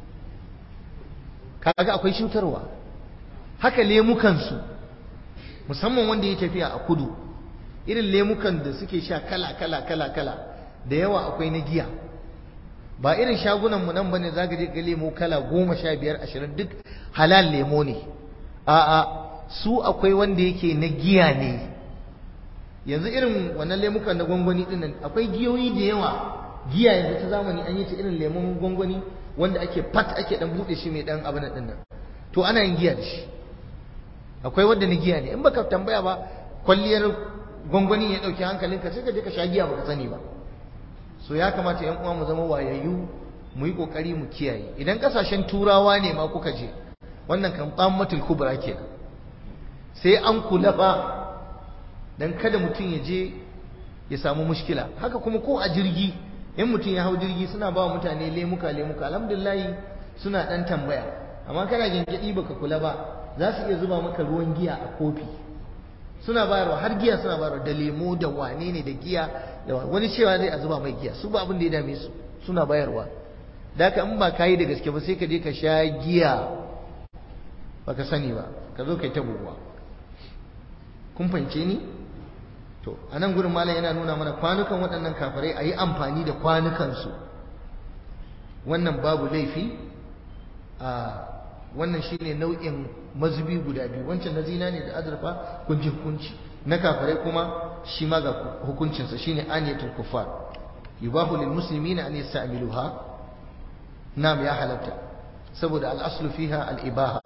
kaga akwai cutarwa haka lemukansu musamman wanda ya tafiya a kudu irin lemukan da suke sha kala kala kala kala da yawa akwai na giya ba irin shagunan mu nan bane zaka je ga lemo kala goma sha biyar ashirin duk halal lemo ne a'a su akwai wanda yake na giya ne yanzu irin wannan lemukan na gwangwani din nan akwai giyoyi da yawa giya yanzu ta zamani an yi ta irin lemon gwangwani wanda ake fat ake dan bude shi mai dan abin din nan to ana yin giya da shi akwai wanda na giya ne in baka tambaya ba kwalliyar gwangwani ya dauki hankalinka sai ka je ka sha giya baka sani ba so ya kamata yan uwa mu zama wayayyu mu yi kokari mu kiyaye idan kasashen turawa ne ma kuka je wannan kan tsammatul kubra kenan sai an kula ba dan kada mutum ya je ya samu mushkila haka kuma ko a jirgi in mutum ya hau jirgi suna ba mutane lemuka lemuka alhamdulillah suna dan tambaya amma kana gingidi baka kula ba za su iya zuba maka ruwan giya a kofi suna bayarwa har giya suna bayarwa da lemo da wane ne da giya da wani cewa zai a zuba mai giya su ba abin da ya dame su suna bayarwa da haka in ba ka yi da gaske ba sai ka je ka sha giya baka sani ba ka zo kai ta buguwa kun fahimce ni to a nan gurin malam yana nuna mana kwanukan waɗannan kafirai a yi amfani da kwanukansu wannan babu laifi a wannan shine nau'in mazubi guda biyu wancan na zina ne da azurfa kunji hukunci na kafirai kuma shi ma ga hukuncinsa shine aniyatul kuffar yubahu lil muslimina an yasta'miluha nam ya halatta saboda al aslu fiha al ibaha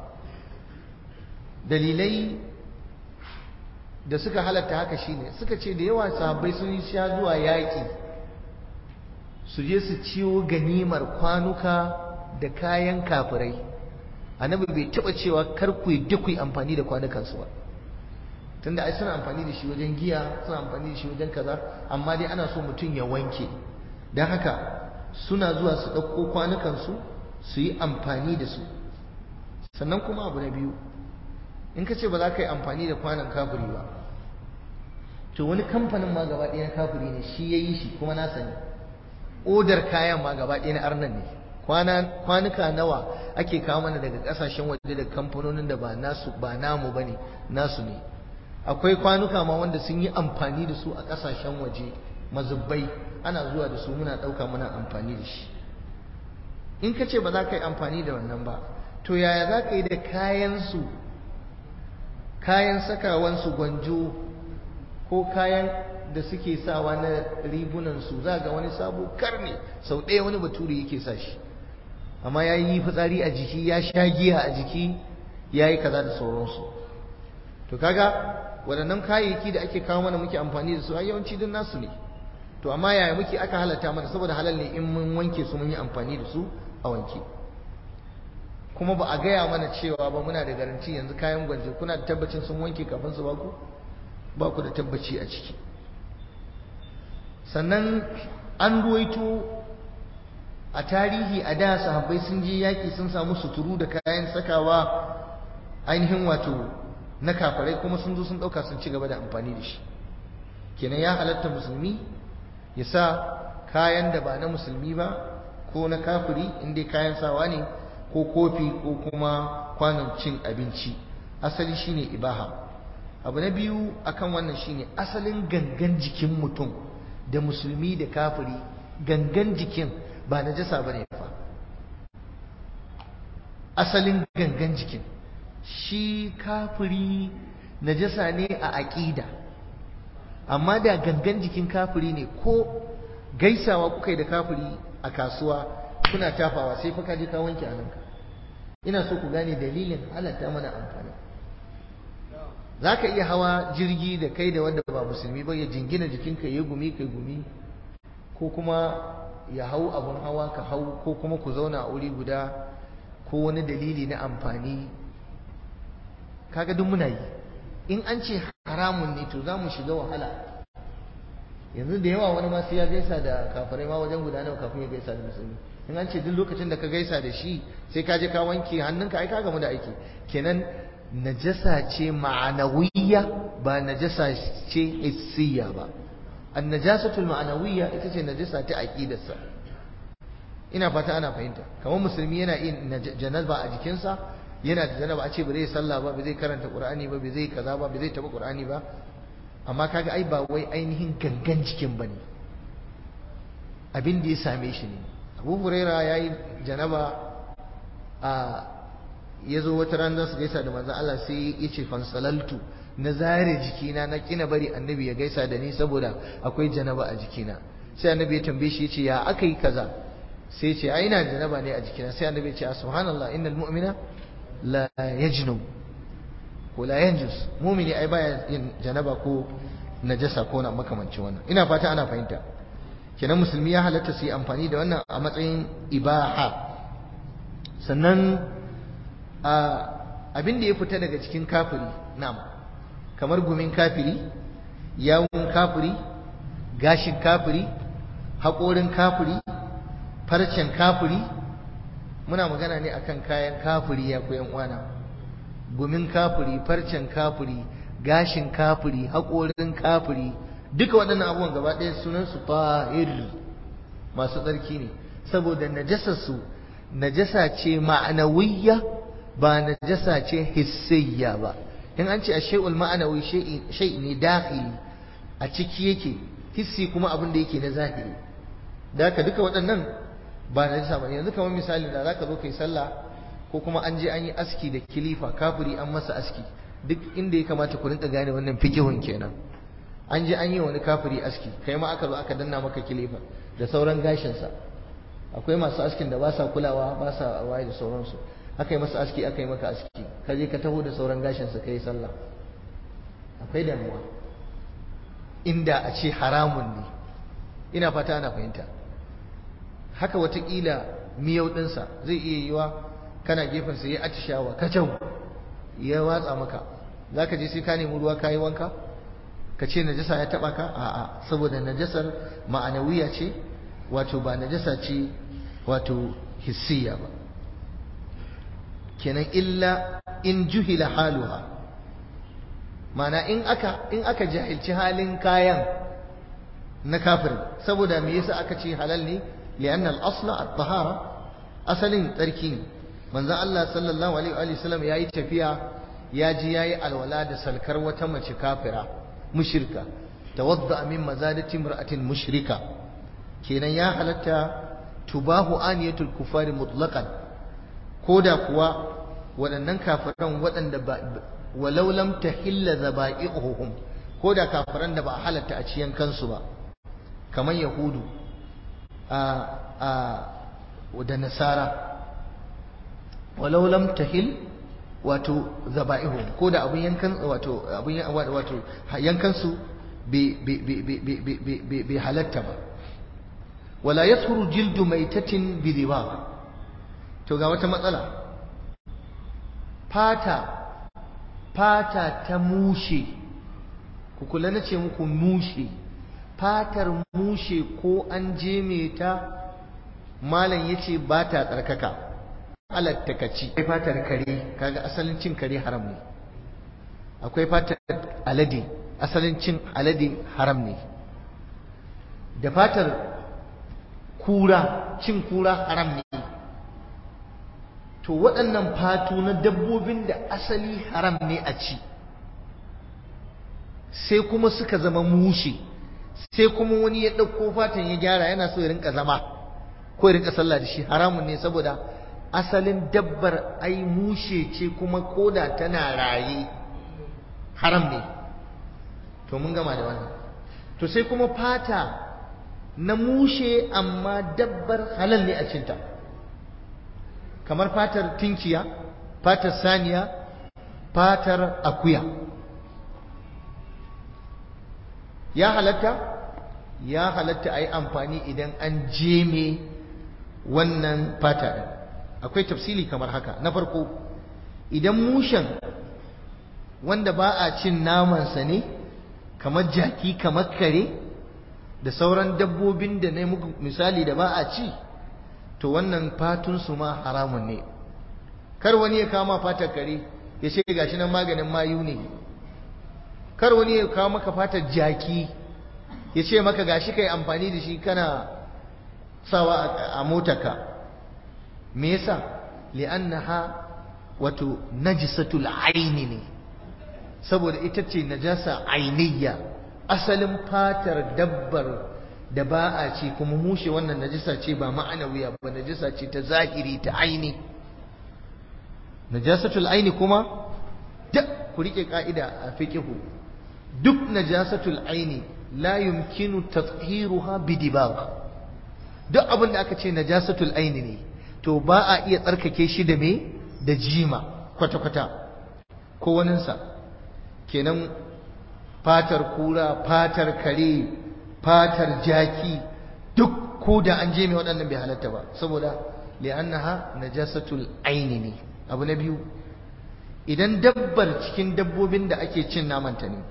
dalilai da suka halatta haka shine suka ce da yawa sahabbai sun yi sha zuwa yaƙi su je su ciwo ganimar kwanuka da kayan kafirai annabi bai taɓa cewa kar ku yi duk yi amfani da kwanukansu ba tunda ai suna amfani da shi wajen giya suna amfani da shi wajen kaza amma dai ana so mutum ya wanke don haka suna zuwa su ɗauko kwanukansu su yi amfani da su sannan kuma abu na biyu in ka ce ba za ka yi amfani da kwanan kafiri ba to wani kamfanin ma gaba ɗaya na kafiri ne shi ya yi shi kuma na sani odar kayan ma gaba ɗaya na arnan ne kwanuka nawa ake kawo mana daga ƙasashen waje da kamfanonin da ba nasu ba namu ba ne nasu ne akwai kwanuka ma wanda sun yi amfani da su a ƙasashen waje mazubbai ana zuwa da su muna ɗauka muna amfani da shi in ka ce ba za ka yi amfani da wannan ba to yaya za ka yi da kayansu kayan sakawansu gwanjo ko kayan da suke sawa na ribunansu za ga wani sabo karne sau ɗaya wani bature yake sa shi amma ya yi fitsari a jiki ya sha giya a jiki ya yi kaza da sauransu to kaga waɗannan kayayyaki da ake kawo mana muke amfani da su a yawanci duk nasu ne to amma yaya muke aka halatta mana saboda halal ne in mun wanke su mun yi amfani da su a wanke kuma ba a gaya mana cewa ba muna da garanti yanzu kayan gwanje kuna da tabbacin sun wanke kafin su baku ba ku da tabbaci a ciki sannan an ruwaito a tarihi a da sahabbai sun je yaƙi sun samu suturu da kayan sakawa ainihin wato na kafarai kuma sun zo sun ɗauka sun ci gaba da amfani da shi kenan ya halatta musulmi ya sa kayan da ba na musulmi ba ko na kafiri inda kayan sawa ne ko kofi ko kuma kwanon cin abinci asali shine ibaha abu na biyu akan wannan shine asalin gangan jikin mutum da musulmi da kafiri gangan jikin ba najasa bane fa asalin gangan jikin shi kafiri najasa ne a aƙida amma da gangan jikin kafiri ne ko gaisawa kuka yi da kafiri a kasuwa kuna tafawa sai fa ka je ka wanke hannunka ina so ku gane dalilin halatta mana amfani za ka iya hawa jirgi da kai da wanda ba musulmi ba ya jingina jikinka ya gumi kai gumi ko kuma ya hau abin hawa ka hau ko kuma ku zauna a wuri guda ko wani dalili na amfani kaga duk muna yi in an ce haramun ne to za mu shiga wahala yanzu da yawa wani ma sai ya gaisa da kafirai ma wajen guda nawa kafin ya gaisa da musulmi in an ce duk lokacin da ka gaisa da shi sai ka je ka wanke hannunka ai ka gamu da aiki kenan najasa ce ma'anawiyya ba najasa ce hissiya ba an najasatul ma'anawiyya ita ce najasa ta aqidarsa ina fata ana fahimta kamar musulmi yana yin janaba a jikinsa yana da janaba a ce ba zai sallah ba ba zai karanta qur'ani ba ba zai kaza ba ba zai taba qur'ani ba amma kaga ai ba wai ainihin gangan jikin bane abin da ya same shi ne Abu Huraira yayi janaba a yazo wata ran su gaisa da manzo Allah sai ya ce fansalaltu na zare jikina na kina bari annabi ya gaisa da ni saboda akwai janaba a jikina sai annabi ya tambaye shi ya ce ya aka yi kaza sai ya ce ai ina janaba ne a jikina sai annabi ya ce subhanallah innal mu'mina la yajnub ko la yanjus mumini ai baya yin janaba ko najasa ko na makamancin wannan ina fata ana fahimta kenan musulmi ya halatta su yi amfani da wannan a matsayin ibaha sannan abin da ya fita daga cikin kafiri na'am kamar gumin kafiri yawun kafiri gashin kafiri haƙorin kafiri farcen kafiri muna magana ne akan kayan kafiri ya koyan uwana gumin kafiri farcen kafiri gashin kafiri haƙorin kafiri duka waɗannan abubuwan gaba ɗaya sunansu fahir masu tsarki ne saboda najasarsu najasa ce ma'anawiyya ba najasa ce hissiyya ba in an ce a shay'ul ma'anawi shay ne dakhili a ciki yake hissi kuma abin da yake na zahiri da haka duka waɗannan ba najasa ba yanzu kamar misali da zaka zo kai sallah ko kuma an je an yi aski da kilifa kafiri an masa aski duk inda ya kamata ku rinka gane wannan fikihun kenan an je an yi wani kafiri aski kai ma aka zo aka danna maka kilifa da sauran gashinsa akwai masu askin da ba sa kulawa ba sa waye da sauransu aka yi masa aski aka yi maka aski ka je ka taho da sauran gashinsa ka yi sallah akwai damuwa inda a ce haramun ne ina fata ana fahimta haka watakila miyau ɗinsa zai iya yiwa kana gefensa ya atishawa kacau ya watsa maka za ka je sai ka nemi ruwa ka yi wanka ka ce najasa ya taba ka a'a saboda najasar ma'anawiya ce wato ba najasa ce wato hissiya ba kenan illa in juhila haluha mana in aka in aka jahilci halin kayan na kafir saboda me yasa aka ce halal ne li'anna al-asla at-tahara asalin tsarki ne manzon Allah sallallahu alaihi wa sallam yayi tafiya ya ji yayi alwala da salkar wata mace kafira mushrika tawadda min mazadati imra'atin mushrika kenan ya halatta tubahu aniyatul kufari mutlaqan koda kuwa waɗannan kafiran waɗanda ba walau lam tahilla zaba'ihuhum koda kafiran da ba a halatta a ciyan kansu ba kamar yahudu a a da nasara walau lam tahil wato zaba'ihum ko da abin yankan wato abin wato yankan su bai halatta ba wala yasuru jildu maitatin bi to ga wata matsala fata fata ta mushe ku kula na ce muku mushe fatar mushe ko an je ta malam yace ba ta tsarkaka halatta ka ci akwai fatar kare kaga asalin cin kare haram ne akwai fatar alade asalin cin alade haram ne da fatar kura cin kura haram ne to waɗannan fatu na dabbobin da asali haram ne a ci sai kuma suka zama mushe sai kuma wani ya ɗauko fatan ya gyara yana so ya rinka zama ko ya rinka sallah da shi haramun ne saboda asalin dabbar ai mushe ce kuma koda tana raye haram ne to mun gama da wannan to sai kuma fata na mushe amma dabbar halal ne a cinta kamar fatar tinkiya fatar saniya fatar akuya ya halatta ya halatta a yi amfani idan an jeme wannan fata ɗin akwai tafsili kamar haka na farko idan mushen wanda ba a cin namansa ne kamar jaki kamar kare da sauran dabbobin da na muku misali da ba a ci to wannan fatunsu ma haramun ne kar wani ya kama fatar kare ya ce gashi nan maganin mayu ne kar wani ya kawo maka fatar jaki ya ce maka gashi kai amfani da shi kana sawa a motarka me yasa li'annaha wato najisatul aini ne saboda ita ce najasa ainiyya asalin fatar dabbar da ba a ce kuma mushe wannan najasa ce ba ma'anawiya ba najasa ce ta zahiri ta aini najasatul aini kuma duk ku rike ka'ida a fiqhu duk najasatul aini la yumkinu tathiruha bidibagh duk abin da aka ce najasatul aini ne to ba a iya tsarkake shi da me da jima kwata kwata ko waninsa kenan fatar kura fatar kare fatar jaki duk ko da an je mai waɗannan bai halatta ba saboda li'annaha najasatul aini ne abu na biyu idan dabbar cikin dabbobin da ake cin namanta ne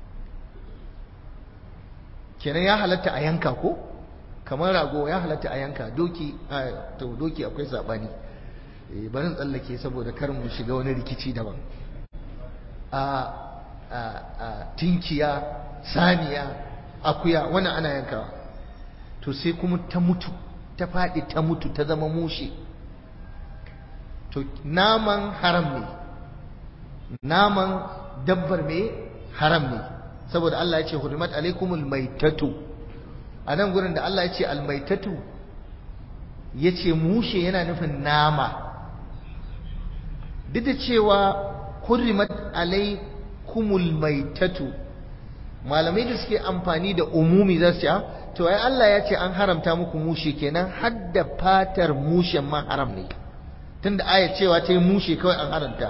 kenan ya halatta a yanka ko kamar rago ya halatta a yanka doki to doki akwai sabani eh barin tsallake saboda kar mu shiga wani rikici daban a a tinkiya saniya akuya wannan ana yankawa to sai kuma ta mutu ta faɗi ta mutu ta zama mushe to naman haram ne naman dabbar me haram ne saboda Allah ya ce hurimat alaikumul maitatu a nan gurin da Allah ya ce almaitatu ya ce mushe yana nufin nama duk da cewa hurimat alaikumul maitatu malamai da suke amfani da umumi za su ce to ai Allah ya ce an haramta muku mushe kenan hadda fatar mushen ma haram ne tunda aya cewa ta yi mushe kawai an haramta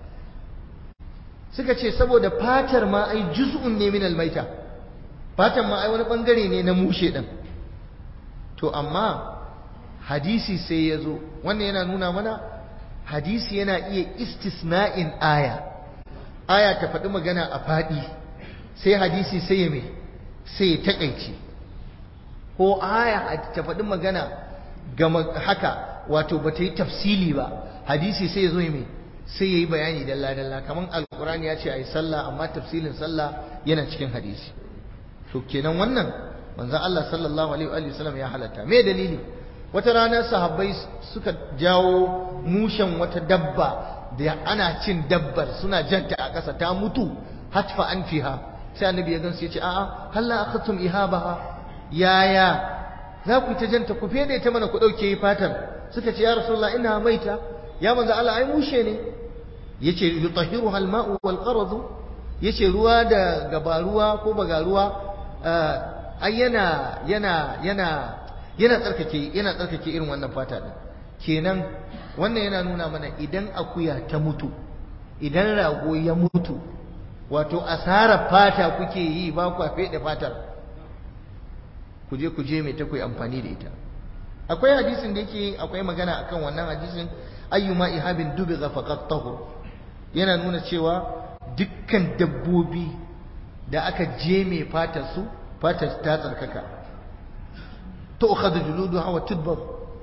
suka ce saboda fatar ma ai juz'un ne min almaita fatar ma ai wani bangare ne na mushe din to amma hadisi sai ya zo wannan yana nuna mana hadisi yana iya istisna'in aya aya ta faɗi magana a faɗi sai hadisi sai ya mai sai ya taƙaice ko aya ta faɗi magana gama haka wato ba ta yi tafsili ba hadisi sai ya zo mai sai ya yi bayani dalla-dalla kamar alkurani ya ce a yi sallah amma tafsilin sallah yana cikin hadisi to kenan wannan manzon Allah sallallahu alaihi wa sallam ya halatta me dalili wata rana sahabbai suka jawo mushen wata dabba da ana cin dabbar suna janta a ƙasa ta mutu hatfa an fiha sai annabi ya gansu ya ce a'a halla akhtum ihabaha yaya za ku ta janta ku fede ta mana ku dauke fatar suka ce ya rasulullah ina maita ya manzo Allah ai mushe ne yace yutahhiruha al-ma'u wal qaradu yace ruwa da gabaruwa ko bagaruwa ai yana yana yana yana tsarkake yana tsarkake irin wannan fata din kenan wannan yana nuna mana idan akuya ta mutu idan rago ya mutu wato asarar fata kuke yi ba ku fede fatar ku je ku je mai ta kuyi amfani da ita akwai hadisin da yake akwai magana akan wannan hadisin ayyuma ihabin dubiga faqat tahur yana nuna cewa dukkan dabbobi da aka je mai fatar su fatar ta tsarkaka to ukhadhu juluduha wa tudbar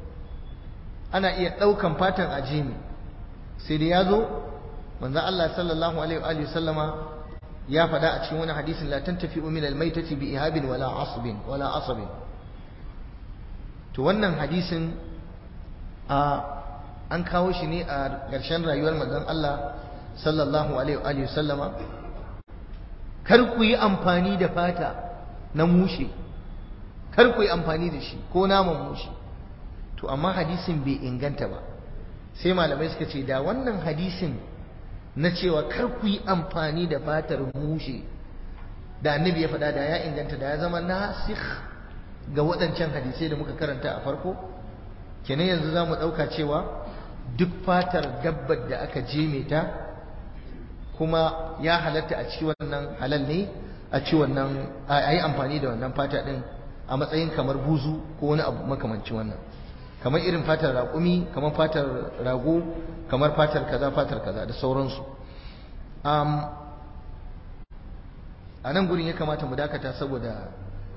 ana iya daukan fatan a jemi sai da yazo manzo Allah sallallahu alaihi wa alihi sallama ya faɗa a cikin wani hadisin la tantafi min al-maitati bi ihabin wala asbin wala asabin to wannan hadisin a an kawo shi ne a ƙarshen rayuwar manzon Allah sallallahu alaihi wa sallama kar ku yi amfani da fata na mushe kar ku yi amfani da shi ko naman mushe to amma hadisin bai inganta ba sai malamai suka ce da wannan hadisin na cewa kar ku yi amfani da fatar mushe da annabi ya faɗa da ya inganta da ya zama nasikh ga waɗancan hadisai da muka karanta a farko kenan yanzu za mu ɗauka cewa duk fatar dabbar da aka jeme ta kuma ya halatta a ci wannan halal ne a ci wannan a yi amfani da wannan fata din a matsayin kamar buzu ko wani abu makamancin wannan kamar irin fatar raƙumi kamar fatar rago kamar fatar kaza fatar kaza da sauransu a nan gurin ya kamata mu dakata saboda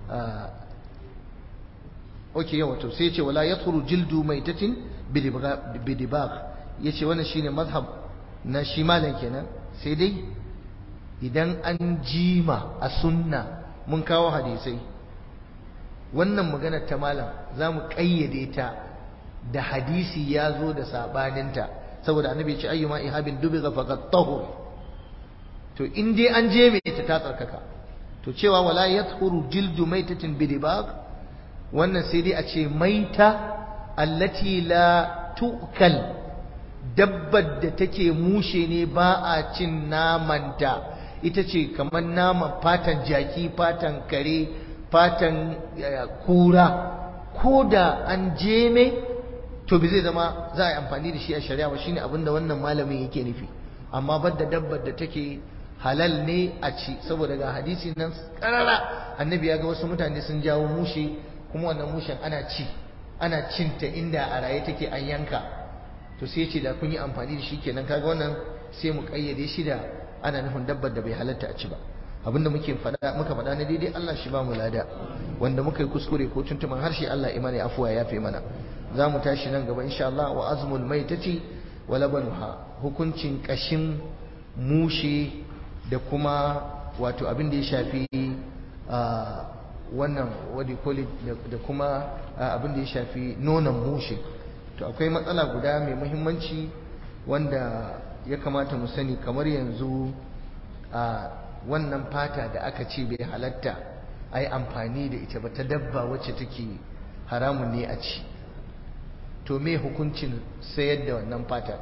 ok yawa to sai ce wala yathuru jildu maitatin bidibag yace wannan shine mazhab na shi malam kenan sai dai idan an jima a sunna mun kawo hadisai wannan maganar ta malam za mu ƙayyade ta da hadisi ya zo da saɓaninta saboda annabi ce ayyuma ihabin dubi ga faqat tahur to in dai an je mai ta ta tsarkaka to cewa wala yadhuru jildu maitatin bidibag wannan sai dai a ce maita allati la tu'kal dabbar da take mushe ne ba a cin namanta ita ce kamar naman fatan jaki fatan kare fatan kura ko da an jeme to bi zai zama za a yi amfani da shi a shari'a ba shine abin da wannan malamin yake nufi amma badda dabbar da take halal ne a ci saboda ga hadisi nan karara annabi ya ga wasu mutane sun jawo mushe kuma wannan mushen ana ci ana cinta inda a raye take an yanka to sai ce da kun yi amfani da shi kenan kaga wannan sai mu kayyade shi da ana nufin dabbar da bai halatta a ci ba abinda muke faɗa muka faɗa na daidai Allah shi ba mu lada wanda muka yi kuskure ko tuntuman harshe Allah imani afuwa ya fi mana za mu tashi nan gaba insha Allah wa azmul maitati wa labanuha hukuncin kashin mushe da kuma wato abin da ya shafi wannan wadi koli da kuma abin da ya shafi nonon mushe to akwai matsala guda mai muhimmanci wanda ya kamata mu sani kamar yanzu a wannan fata da aka ce bai halatta a yi amfani da ita ba ta dabba wacce take haramun ne a ci to me hukuncin sayar da wannan fata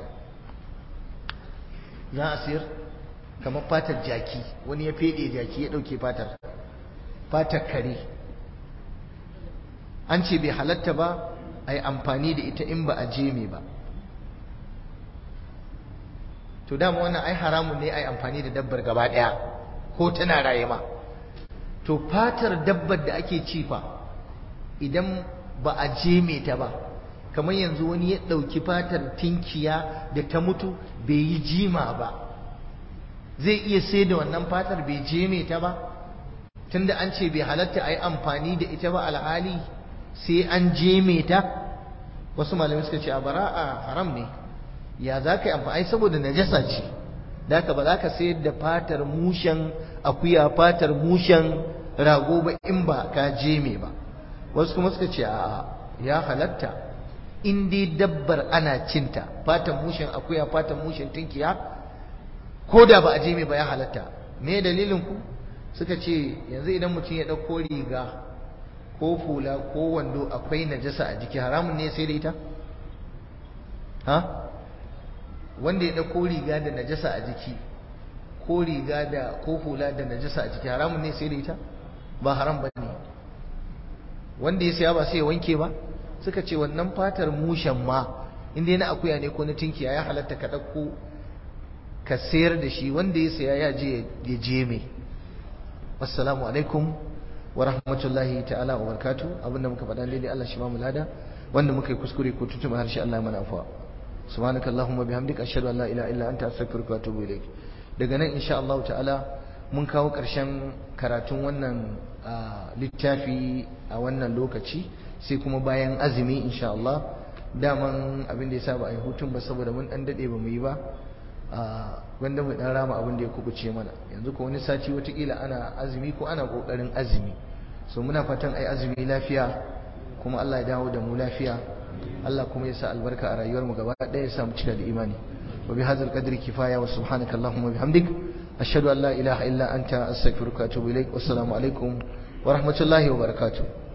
za a sayar kamar fatar jaki wani ya fede jaki ya ɗauke fatar fatar kare an ce bai halatta ba a yi amfani da ita in ba a jeme ba to dama wannan ai haramun ne ai amfani da dabbar gaba daya ko tana raye ma to fatar dabbar da ake ci fa idan ba a jeme ta ba kamar yanzu wani ya dauki fatar tinkiya da ta mutu bai yi jima ba zai iya sai da wannan fatar bai jeme ta ba tunda an ce bai halatta ai amfani da ita ba alhali sai an jeme ta wasu malamai suka ce a bara'a haram ne ya za ka yi amfani saboda najasa ce da ka ba za ka sayar da fatar mushen akuya fatar mushen rago ba in ba ka jeme ba wasu kuma suka ce a ya halatta in dai dabbar ana cinta fatar mushen akuya fatar mushen tinkiya ko da ba a jeme ba ya halatta me dalilin ku suka ce yanzu idan mutum ya ɗauko riga ko fula ko wando akwai najasa a jiki haramun ne sai da ita ha wanda ya ɗauko riga da najasa a jiki ko riga da ko hula da najasa a jiki haramun ne sai da ita ba haram ba ne wanda ya siya ba sai ya wanke ba suka ce wannan fatar mushen ma inda na akuya ne ko na tinkiya ya halatta ka ɗauko ka sayar da shi wanda ya siya ya je ya je mai assalamu alaikum wa rahmatullahi ta'ala wa barakatuh abinda muka faɗa daidai Allah shi ba mu lada wanda muka yi kuskure ko tutuma harshe Allah mana afuwa subhanaka allahumma bihamdika ashhadu an la ilaha illa anta astaghfiruka wa atubu ilaik daga nan insha Allah ta'ala mun kawo ƙarshen karatun wannan littafi a wannan lokaci sai kuma bayan azumi insha Allah daman abin da ya saba a yi hutun ba saboda mun dan dade ba mu yi ba wanda mu dan rama abin da ya kubuce mana yanzu ko wani sati watakila ana azumi ko ana kokarin azumi so muna fatan ai azumi lafiya kuma Allah ya dawo da mu lafiya Allah kuma ya sa albarka a rayuwar mu gaba ɗaya ya sa mu cika da imani wa bi hadzal qadri kifaya wa subhanaka allahumma bihamdik ashhadu an la ilaha illa anta astaghfiruka wa atubu ilaik wassalamu alaikum wa rahmatullahi wa barakatuh